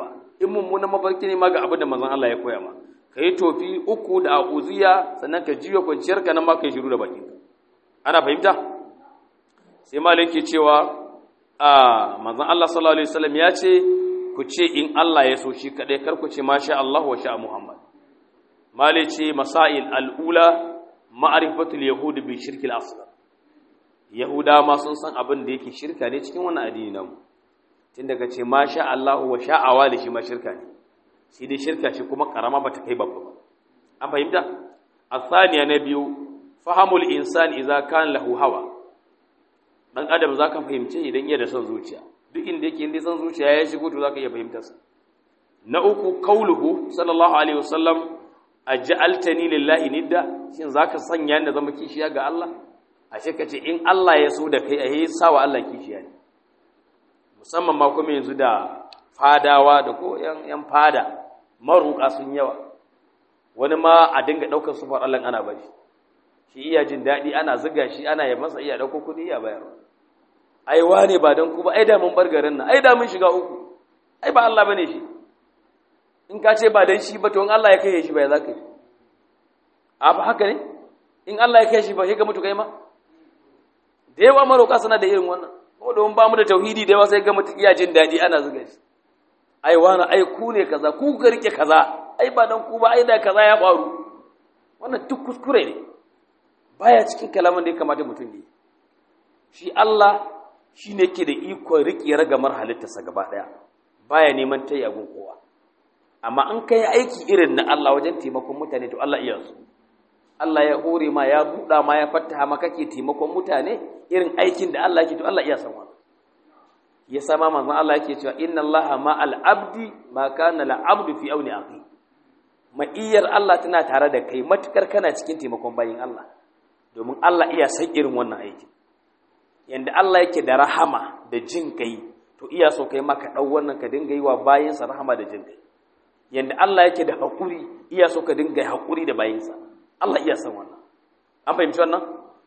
in mummunan mafarki ne ma ga abin da manzon Allah ya koya ma ka yi tofi uku da a'uziya sannan ka jiyo kwanciyar ka nan ma ka yi shiru da bakin ana fahimta sai malik ke cewa a manzon Allah sallallahu alaihi wasallam ya ce ku ce in Allah ya so shi kadai kar ku ce masha Allah wa sha Muhammad malik ce masail al'ula ma'rifatul yahud bi shirkil asghar yahuda ma sun san abin da yake shirka ne cikin wannan addini namu tun daga ce masha Allah wa sha'awa da shi ma shirka ne shi dai shirka shi kuma karama bata kai babba ba an fahimta asaniya na biyu fahamul insan idza kana lahu hawa dan adam zaka fahimce idan iya da son zuciya duk inda yake inda son zuciya ya shigo to zaka iya fahimtar sa na uku kauluhu sallallahu alaihi wasallam aj'altani lillahi nidda shin zaka sanya ni zama kishiya ga Allah ashe kace in Allah ya so da kai ayi sawa Allah kishiya ne musamman ma kuma yanzu da fadawa da ko yan fada maruka sun yawa wani ma a dinga daukar sufar Allah ana bashi shi iya jin daɗi ana ziga shi ana yi masa iya ɗauko kuɗi iya bayarwa ai wane ba don ku ba ai da mun bar garin nan ai da mun shiga uku ai ba Allah bane shi in ka ce ba dan shi ba to in Allah ya kai shi ba ya zaka yi a ba haka ne in Allah ya kai shi ba sai ga mutu kai ma da yawa maroka suna da irin wannan ko don ba mu da tauhidi da yawa sai ga mutu iya jin daɗi ana ziga shi ai wani ai ku ne kaza ku ka rike kaza ai ba dan ku ba ai da kaza ya faru wannan duk kuskure ne baya cikin kalaman da ya kamata mutum yi shi Allah shi ne ke da ikon riƙe ragamar halittarsa gaba ɗaya baya neman ta yagun kowa amma an kai aiki irin na Allah wajen taimakon mutane to Allah iya su Allah ya hore ma ya buɗa ma ya fattaha ma kake taimakon mutane irin aikin da Allah yake to Allah iya san wannan ya sama manzon Allah yake cewa inna Allah ma al-abdi ma kana al-abdu fi auni aqi ma'iyar Allah tana tare da kai matukar kana cikin taimakon bayin Allah domin Allah iya san irin wannan aiki yanda Allah yake da rahama da jin kai to iya so kai maka dau wannan ka dinga yi wa bayinsa rahama da jin kai yanda Allah yake da hakuri iya so ka dinga hakuri da bayinsa Allah iya san wannan an fahimci wannan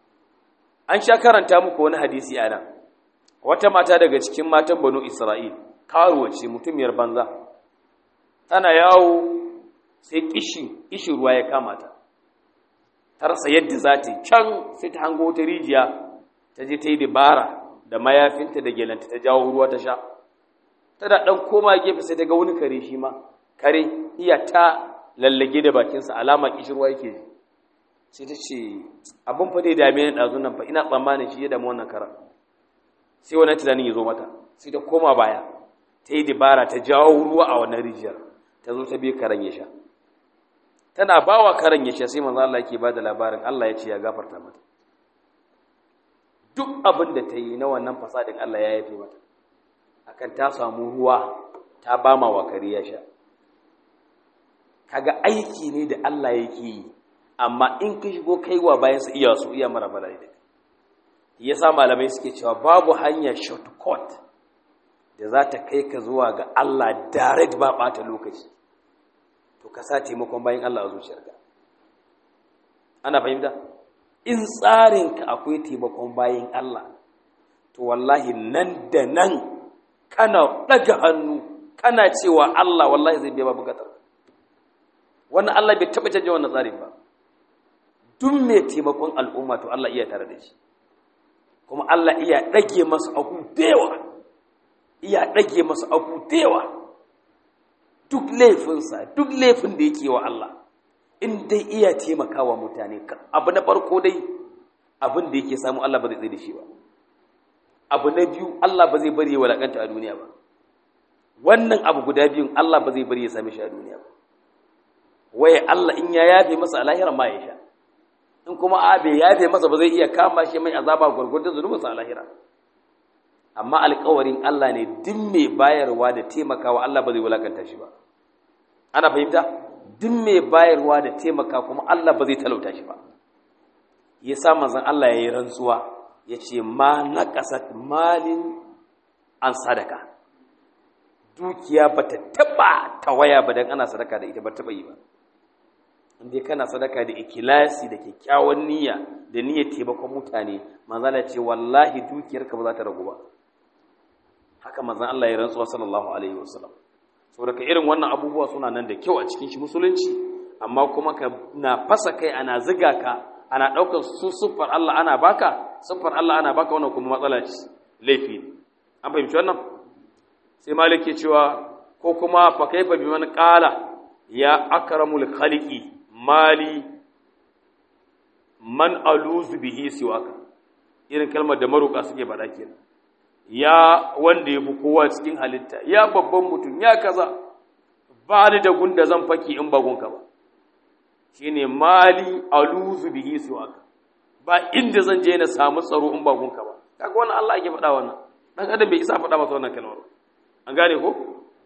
an sha karanta muku wani hadisi a nan wata mata daga cikin matan banu Isra'il karuwa ce mutumiyar banza tana yawo sai kishi kishi ruwa ya kama ta ta rasa yadda za ta yi can sai ta hango ta rijiya ta je ta yi dabara da mayafinta da gelanta ta jawo ruwa ta sha tana ɗan koma gefe sai ta ga wani kare shi ma kare iya ta lallage da bakinsa alama kishirwa yake ji sai ta ce abin fa dai dame ni ɗazu nan fa ina tsammanin shi ya damu wannan karan sai wani tunanin ya zo mata sai ta koma baya ta yi dabara ta jawo ruwa a wannan rijiyar ta zo ta bi karen ya sha tana ba wa karen ya sha sai manzo Allah yake ba da labarin Allah ya ce ya gafarta mata duk abin da ta yi na wannan fasadin Allah ya yafe mata akan ta samu ruwa ta ba ma wa kare ya sha kaga aiki ne da Allah yake yi amma in ka shigo kaiwa bayan su iya su iya mara bala da yasa malamai suke cewa babu hanya shortcut da za ta kai ka zuwa ga Allah direct ba ɓata lokaci to ka sa taimakon bayan Allah a zuciyarka ana fahimta in tsarinka akwai taimakon bayan Allah to wallahi nan da nan kana ɗaga hannu kana cewa Allah wallahi zai biya ba bukatar wannan Allah bai taɓa canje wannan tsarin ba duk mai taimakon al'umma to Allah iya tare da shi kuma Allah iya ɗage masa abu dewa iya ɗage masa abu dewa duk laifinsa duk laifin da yake wa Allah in dai iya taimakawa mutane abu na farko dai abin da yake samu Allah ba zai tsaye da shi ba abu na biyu Allah ba zai bari ya walakanta a duniya ba wannan abu guda biyun Allah ba zai bari ya same shi a duniya ba waye Allah in ya yafe masa alahira ma ya sha in kuma a bai yafe masa ba zai iya kama shi mai azaba gwargwadon zunubinsa alahira amma alkawarin Allah ne duk mai bayarwa da taimakawa Allah ba zai wulakanta shi ba ana fahimta duk mai bayarwa da taimaka kuma Allah ba zai talauta shi ba ya sa manzon Allah ya yi rantsuwa ya ce ma naqasat malin an sadaka dukiya ba ta taba tawaya ba dan ana sadaka da ita ba taba yi ba inda kana sadaka da ikilasi da kyakkyawan niyya da niyyar taimakon mutane manzon Allah ce wallahi dukiyarka ba za ta ragu ba haka manzon Allah ya rantsuwa sallallahu alaihi wasallam saboda ka irin wannan abubuwa suna nan da kyau a cikin shi musulunci amma kuma ka na fasa kai ana ziga ka ana ɗaukar su siffar Allah ana baka siffar Allah ana baka wannan kuma matsala ce laifi ne an fahimci wannan sai malik ke cewa ko kuma fa kaifa biman qala ya akramul khaliqi mali man aluzu bihi siwaka irin kalmar da maruka suke faɗa kenan ya wanda yafi kowa cikin halitta ya babban mutum ya kaza ba ni da gunda zan faki in ba gunka ba shine mali aluzu bihi siwaka ba inda zan je na samu tsaro in ba gunka ba kaga wannan Allah yake faɗa wannan dan adam bai isa faɗa masa wannan kalmar an gane ko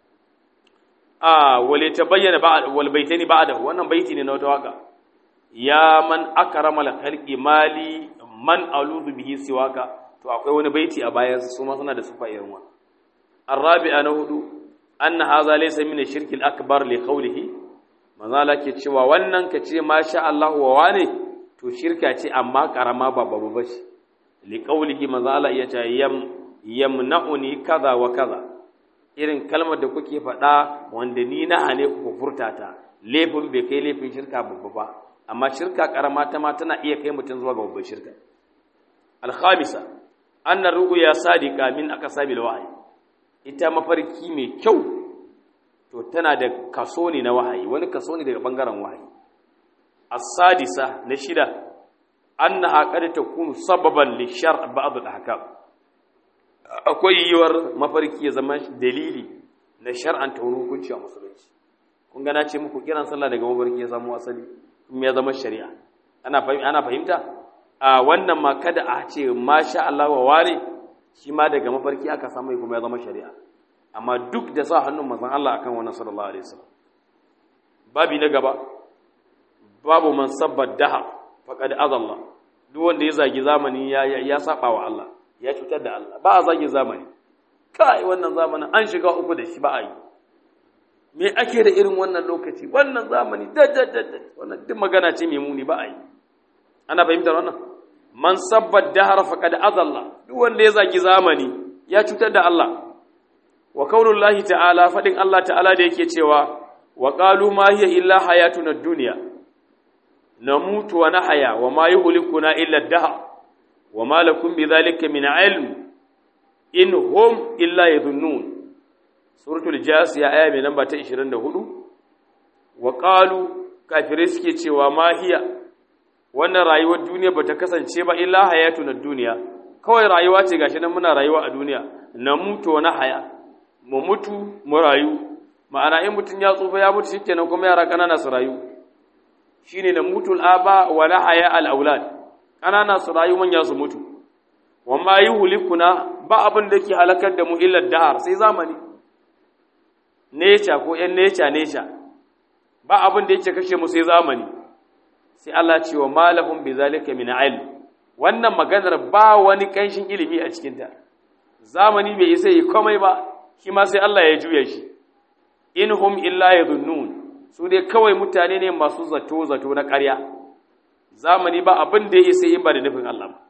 a wale ta bayyana ba wal baitani ba'da wannan baiti ne na wata waka ya man akramal khalqi mali man aluzu bihi siwaka to akwai wani baiti a bayan su ma suna da sufa irin wannan arabi'a na hudu anna hadha laysa min ash-shirki al-akbar li qawlihi manzala ke cewa wannan ka ce masha Allah wa wane to shirka ce amma karama ba babu bace li qawlihi manzala ya ce yam yamna'uni kaza wa kaza irin kalmar da kuke faɗa wanda ni na hane ku furta ta laifin bai kai laifin shirka babba ba amma shirka karama ta ma tana iya kai mutum zuwa ga babban shirka al-khamisa anna ru'ya sadiqa min akasabil wahyi ita mafarki mai kyau to tana da kaso ne na wahayi wani kaso ne daga bangaren wahayi as-sadisa na shida annaha qad takunu sababan li shar' ba'd al-ahkam akwai yiwuwar mafarki ya zama dalili na shar'anta wani hukunci a musulunci kun ga na ce muku kiran sallah daga mafarki ya samu asali kuma ya zama shari'a ana ana fahimta a wannan ma kada a ce masha Allah wa ware shi ma daga mafarki aka samu kuma ya zama shari'a amma duk da sa hannun manzon Allah akan wannan sallallahu alaihi wasallam babi na gaba babu man sabba daha faqad azalla duk wanda ya zagi zamani ya ya saba wa Allah ya cutar da Allah ba a zagi zamani kai wannan zamanin an shiga uku da shi ba a yi me ake da irin wannan lokaci wannan zamani da da da wannan duk magana ce mai muni ba a yi ana fahimtar wannan man sabba dahar faqad azalla duk wanda ya zagi zamani ya cutar da Allah wa kaunullahi ta'ala fadin Allah ta'ala da yake cewa wa qalu ma hiya illa hayatuna dunya namutu wa nahya wa ma yuhlikuna illa ad-dahr wa ma lakum bidhalika min ilm in hum illa yadhunnun suratul jasiya aya mai namba ta 24 wa qalu kafirai suke cewa ma hiya wannan rayuwar duniya bata kasance ba illa hayatuna dunya kawai rayuwa ce gashi nan muna rayuwa a duniya namutu wa nahya mu mutu mu rayu ma'ana in mutum ya tsufa ya mutu shikenan kuma yara kanana su rayu shine na mutul aba wa la haya al aulad kanana su rayu manya su mutu wa ma yuhlikuna ba abin da ke halakar da mu illa da'ar sai zamani necha ko yan necha necha ba abin da yake kashe mu sai zamani sai Allah ce wa malahum bizalika min ilm wannan maganar ba wani kanshin ilimi a cikin ta zamani bai isa yi komai ba shi ma sai Allah ya juya shi in hum illa yadhunnun su dai kawai mutane ne masu zato zato na ƙarya zamani ba abin da ya isa in ba da nufin Allah ba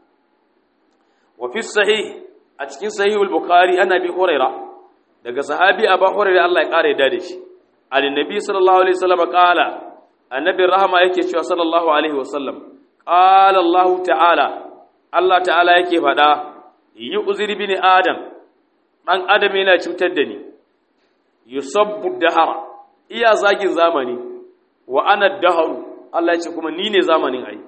wa fi sahih a cikin sahihul bukhari ana bi huraira daga sahabi abu huraira Allah ya ƙara da shi annabi sallallahu alaihi wasallam qala annabi rahama yake cewa sallallahu alaihi wasallam qala Allah ta'ala Allah ta'ala yake faɗa yu'zir bin adam ɗan adam yana cutar da ni yusabbu dahara iya zagin zamani wa ana daharu Allah ya ce kuma ni ne zamanin ai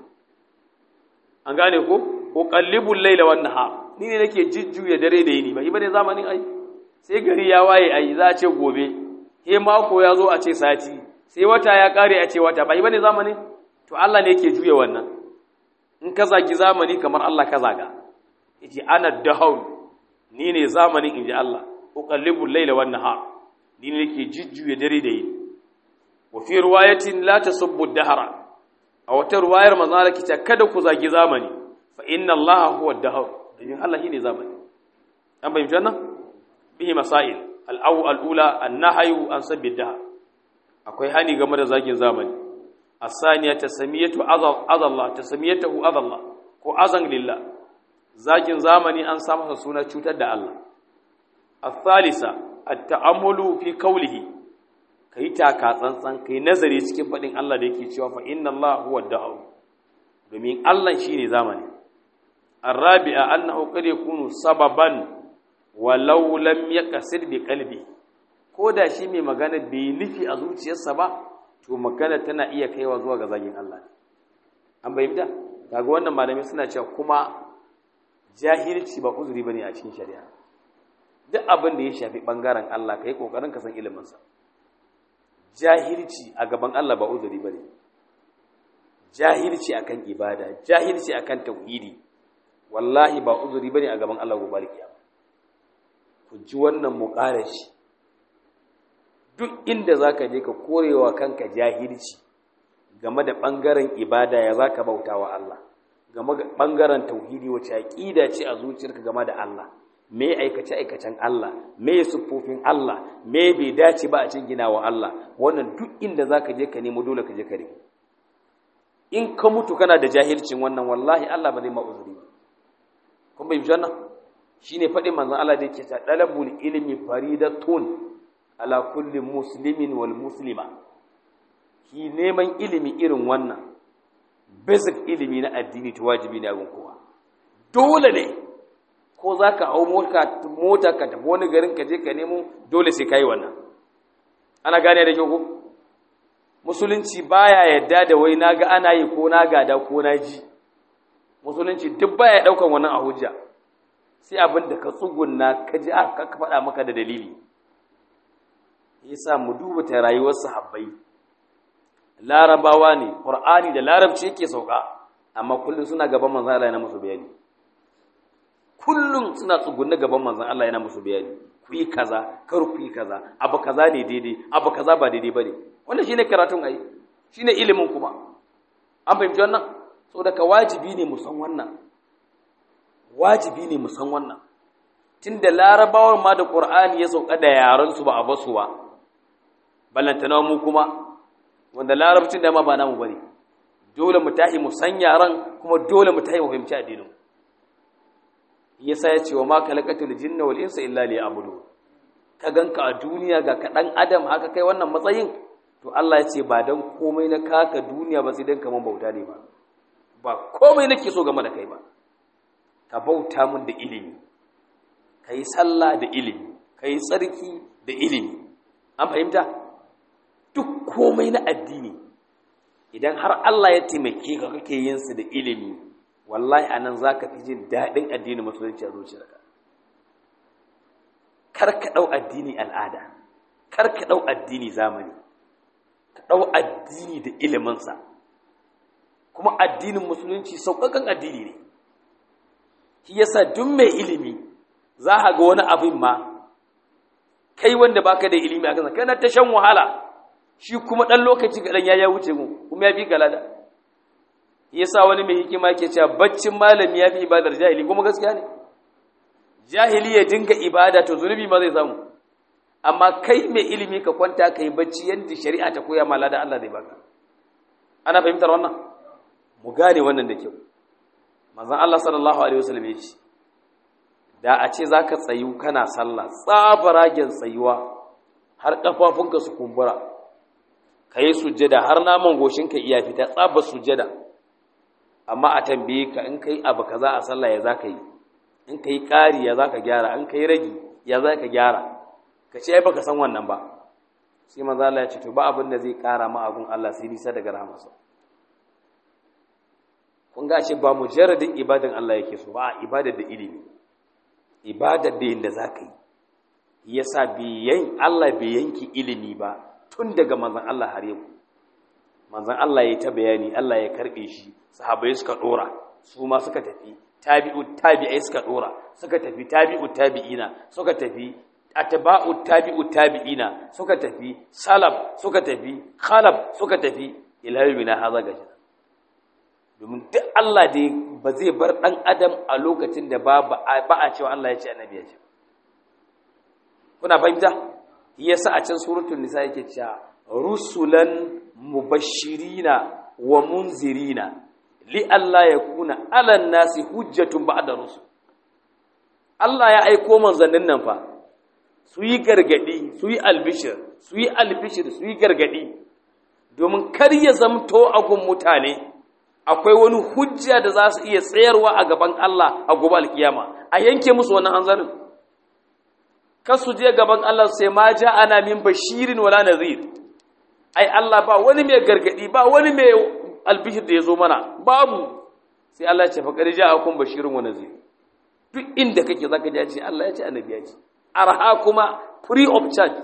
an gane ko uqallibul layla wan nahar ni ne nake jujjuya dare da yini ba yi bane zamanin ai sai gari ya waye ai za a ce gobe he mako ya zo a ce sati sai wata ya kare a ce wata ba yi bane zamanin to Allah ne yake juya wannan in ka zagi zamani kamar Allah ka zaga yace ana daharu ni ne zamanin inji Allah uqallibul layla wan nahar ni ne nake jujjuya dare da yini wa fi riwayatin la tasubbu dahra a wata riwayar manzo Allah kita kada ku zagi zamani fa inna Allah huwa ad-dahr dan Allah shine zamani an bayyana wannan bihi masail al-aw al-ula an-nahyu an sabbi dahr akwai hani game da zagin zamani as-saniya tasamiyatu azal azallah tasamiyatu azallah ko azan lillah zagin zamani an sa masa suna cutar da Allah الثالثة التأمل في قوله kai taka tsantsan kai nazari cikin faɗin Allah da yake cewa fa inna Allah huwa da'u domin Allah shine zamani arabi'a annahu qad yakunu sababan walau lam yaqsid bi qalbi ko da shi mai magana bai nufi a zuciyarsa ba to magana tana iya kaiwa zuwa ga zagin Allah an bayyana kaga wannan malamai suna cewa kuma jahilci ba uzuri bane a cikin shari'a duk abin da ya shafi bangaren Allah kai kokarin ka san ilimin sa jahilci a gaban Allah ba uzuri bane jahilci akan ibada jahilci akan tauhidi wallahi ba uzuri bane a gaban Allah gobe kiyama ku ji wannan muqarashi duk inda zaka je ka korewa kanka jahilci game da bangaren ibada ya zaka bautawa Allah game da bangaren tauhidi wace aqida ce a zuciyarka game da Allah me aikace aikacen Allah me sufofin Allah me bai dace ba a cikin ginawa Allah wannan duk inda zaka je ka nemo dole ka je ka rike in ka mutu kana da jahilcin wannan wallahi Allah ba zai ma uzuri kun bai janna shine fadin manzon Allah da yake ta dalabul ilmi faridatun ala kulli muslimin wal muslima ki neman ilimi irin wannan basic ilimi na addini to wajibi ne a gun kowa dole ne ko zaka hau mota mota ka tafi wani garin ka je ka nemo dole sai kai wannan ana gane da kyau ko musulunci baya yadda da wai naga ana yi ko na gada ko na ji musulunci duk baya daukan wannan a hujja sai abin da ka tsugunna ka ji aka faɗa maka da dalili yasa mu duba ta rayuwar sahabbai larabawa ne qur'ani da larabci yake sauka amma kullun suna gaban manzon Allah yana musu bayani kullun suna tsugunna gaban manzon Allah yana musu bayani ku yi kaza kar ku yi kaza abu kaza ne daidai abu kaza ba daidai bane wannan shine karatun ai shine ilimin kuma an fahimci wannan saboda ka wajibi ne mu san wannan wajibi ne mu san wannan tunda larabawar ma da qur'ani ya sauka da yaran su ba a basu ba ballantana mu kuma wanda larabcin da ma ba namu bane dole mu tahi mu san yaran kuma dole mu tahi mu fahimci addinin yasa ya ce wa ma kalakatul jinna wal insa illa liya'budu ka ganka a duniya ga ka dan adam haka kai wannan matsayin to Allah ya ce ba dan komai na kaka duniya ba sai dan kaman bauta ne ba ba komai nake so game da kai ba ka bauta mun da ilimi kai sallah da ilimi kai tsarki da ilimi an fahimta duk komai na addini idan har Allah ya taimake ka kake yin su da ilimi wallahi anan zaka fi jin dadin addinin musulunci a zuciyarka kar ka dau addini al'ada kar ka dau addini zamani ka dau addini da ilimin sa kuma addinin musulunci sauƙaƙan addini ne shi yasa duk mai ilimi za ka ga wani abin ma kai wanda baka da ilimi a kansa kana ta shan wahala shi kuma ɗan lokaci kaɗan ya ya wuce mu kuma ya fi galada yasa wani mai hikima ke cewa baccin malami ya fi ibadar jahili kuma gaskiya ne jahili ya dinga ibada to zunubi ma zai samu amma kai mai ilimi ka kwanta ka yi bacci yadda shari'a ta koya ma lada Allah zai baka ana fahimtar wannan mu gane wannan da kyau manzon Allah sallallahu alaihi wasallam ya ce da a ce zaka tsayu kana sallah tsabaragen tsayuwa har kafafunka su kumbura ka yi sujjada har naman goshinka iya fita tsaba sujjada amma a tambaye ka in kai abu kaza a sallah ya zaka yi in kai ƙari ya zaka gyara in kai ragi ya zaka gyara ka ce ai baka san wannan ba sai manzo Allah ya ce to ba abin da zai ƙara ma abun Allah sai nisa daga rahmarsa kun ga ce ba mujarradin ibadan Allah yake so ba ibadar da ilimi ibadar da yanda zaka yi yasa biyan Allah bai yanki ilimi ba tun daga manzan Allah har yau manzan Allah ya ta bayani Allah ya karbe shi sahabbai suka dora su ma suka tafi tabi'u tabi'ai suka dora suka tafi tabi'u tabi'ina suka tafi atba'u tabi'u tabi'ina suka tafi salaf suka tafi khalaf suka tafi ila yawmina hadha gashi domin duk Allah dai ba zai bar dan adam a lokacin da ba ba a cewa Allah ya ce annabi ya ce kuna fahimta yasa a can suratul nisa yake cewa rusulan mubashirina wa munzirina li alla yakuna ala nasi hujjatun ba'da rusul Allah ya aiko manzannin nan fa su yi gargadi su yi albishir su yi albishir su yi gargadi domin kar ya zamto a gun mutane akwai wani hujja da za su iya tsayarwa a gaban Allah a gobe alkiyama a yanke musu wannan hanzarin kar su je gaban Allah sai ma ja ana min bashirin wala nazir ai Allah ba wani mai gargadi ba wani mai albishir da ya zo mana babu sai Allah ya ce faqad ja'akum bashirun wa nazir duk inda kake zaka ji ce Allah ya ce annabi ya ce arha kuma free of charge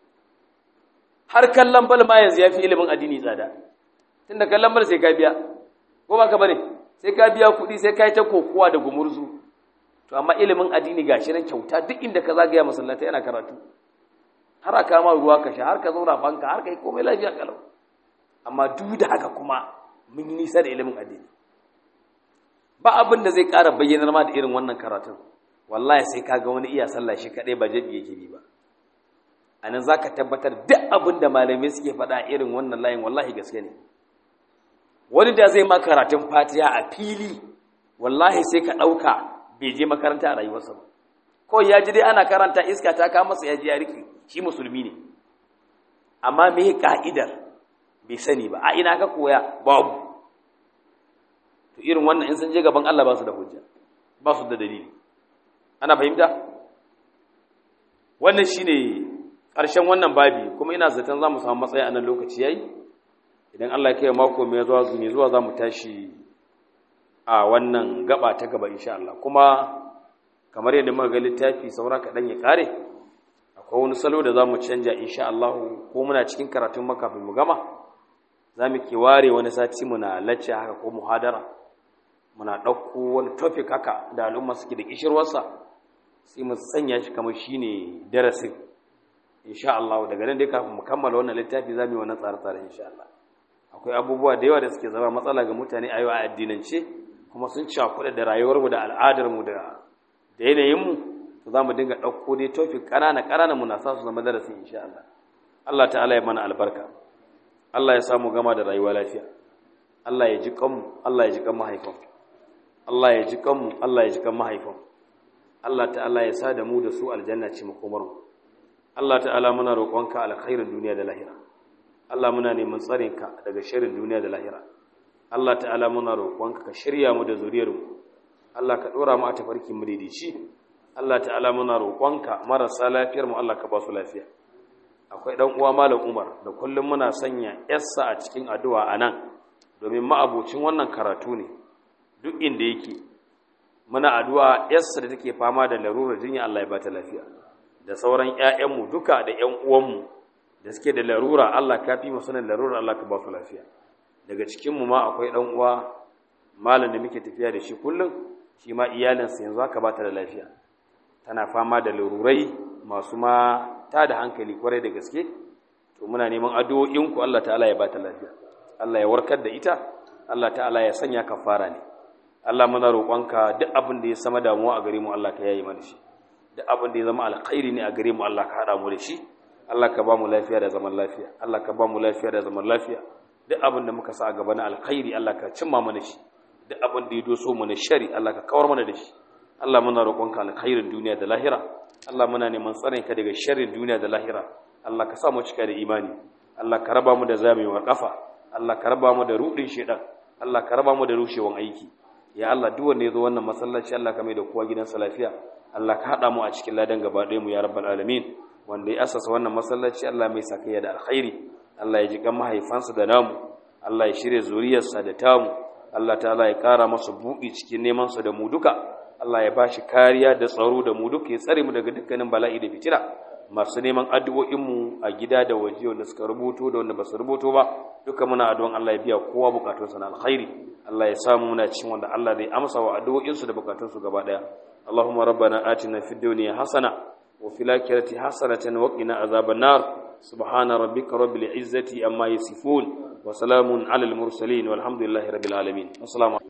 har kallon bal ma yanzu yafi ilimin addini tsada tunda kallon bal sai ka biya ko ba ka bane sai ka biya kuɗi sai ka yi ta kokowa da gumurzu to amma ilimin addini gashi nan kyauta duk inda ka zagaya masallatai yana karatu har aka ma ruwa ka sha har ka zauna fanka har kai komai lafiya kalau amma duk da haka kuma mun yi nisa da ilimin addini ba abin da zai ƙara bayyanar ma da irin wannan karatun wallahi sai ka ga wani iya sallah shi kaɗai ba jabi yake bi ba a nan za ka tabbatar duk abin da malamai suke faɗa irin wannan layin wallahi gaske ne wani da zai ma karatun fatiha a fili wallahi sai ka ɗauka bai je makaranta a rayuwarsa ba ko ya ji dai ana karanta iska ta kama masa ya ji ya riƙe shi musulmi ne amma me ka'idar bai sani ba a ina ka koya babu to irin wannan in sun je gaban Allah ba su da hujja ba su da dalili ana fahimta wannan shine ƙarshen wannan babi kuma ina zaton za mu samu matsayi a nan lokaci yayi idan Allah ya kai mako mai zuwa zuni zuwa za mu tashi a wannan gaba ta gaba insha Allah kuma kamar yadda muka ga littafi saura kaɗan ya ƙare akwai wani salo da za mu canja insha Allah ko muna cikin karatun makafin mu gama za mu ke ware wani sati muna lacce haka ko muhadara muna ɗauko wani topic haka da al'umma suke da kishirwarsa sai mu sanya shi kamar shine darasin insha Allah daga nan dai kafin mu kammala wannan littafi za mu yi wannan tsare-tsare insha Allah akwai abubuwa da yawa da suke zama matsala ga mutane a yau a addinance kuma sun cakuɗa da rayuwarmu da al'adarmu da da yanayinmu to za mu dinga ɗauko dai topic ƙanana ƙanana muna sa su zama darasi insha Allah Allah ta'ala ya mana albarka Allah ya samu gama da rayuwa lafiya Allah ya ji kanmu Allah ya ji kan mahaifan Allah ya ji kanmu Allah ya ji kan mahaifan Allah ta'ala ya sa da mu da su aljanna ce makomarmu Allah ta'ala muna roƙonka alkhairin duniya da lahira Allah muna neman tsarinka daga sharrin duniya da lahira Allah ta'ala muna roƙonka ka shirya mu da zuriyarmu Allah ka dora mu a tafarkin mu daidaici Allah ta'ala muna roƙonka marasa lafiyar mu Allah ka ba su lafiya akwai dan uwa malam Umar da kullum muna sanya yassa a cikin addu'a anan domin ma'abocin wannan karatu ne duk inda yake muna addu'a yassa da take fama da larurar jinya Allah ya ba ta lafiya da sauran ƴaƴanmu duka da ƴan uwanmu da suke da larura Allah ka fi masu nan larura Allah ka ba su lafiya daga cikinmu ma akwai ɗan uwa malam da muke tafiya da shi kullum shi ma iyalinsa yanzu haka ba ta da lafiya tana fama da larurai masu ma ta da hankali kwarai da gaske to muna neman addu'o'inku Allah ta'ala ya ba ta lafiya Allah ya warkar da ita Allah ta'ala ya sanya kafara ne Allah muna roƙonka duk abin da ya sama damuwa a gare mu Allah ka yayi mana shi duk abin da ya zama alkhairi ne a gare mu Allah ka haɗa mu da shi Allah ka ba mu lafiya da zaman lafiya Allah ka ba mu lafiya da zaman lafiya duk abin da muka sa a gaba na alkhairi Allah ka cimma mana shi duk abin da ya doso mu na shari Allah ka kawar mana da shi Allah muna roƙonka alkhairin duniya da lahira Allah muna neman tsarin ka daga sharrin duniya da lahira Allah ka sa mu cika da imani Allah ka raba mu da zamewar kafa Allah ka raba mu da rudin shedan Allah ka raba mu da rushewan aiki ya Allah duk wanda ya zo wannan masallaci Allah ka mai da kowa gidansa lafiya Allah ka haɗa mu a cikin ladan gaba ɗaya mu ya rabbal alamin wanda ya asasa wannan masallaci Allah mai sakayya da alkhairi Allah ya ji kan mahaifansa da namu Allah ya shirye zuriyarsa da tamu Allah ta'ala ya kara masa buɗi cikin neman sa da mu duka Allah ya bashi kariya da tsaro da mu duka ya tsare mu daga dukkanin bala'i da fitina masu neman addu'o'in mu a gida da waje wanda suka rubuto da wanda ba su rubuto ba duka muna addu'an Allah ya biya kowa bukatunsa na alkhairi Allah ya samu muna cikin wanda Allah zai amsa wa addu'o'insu da bukatunsu gaba daya Allahumma rabbana atina fid dunya hasana وفي الآخرة حسنة وقنا عذاب النار سبحان ربك رب العزة أما يصفون وسلام على المرسلين والحمد لله رب العالمين والسلام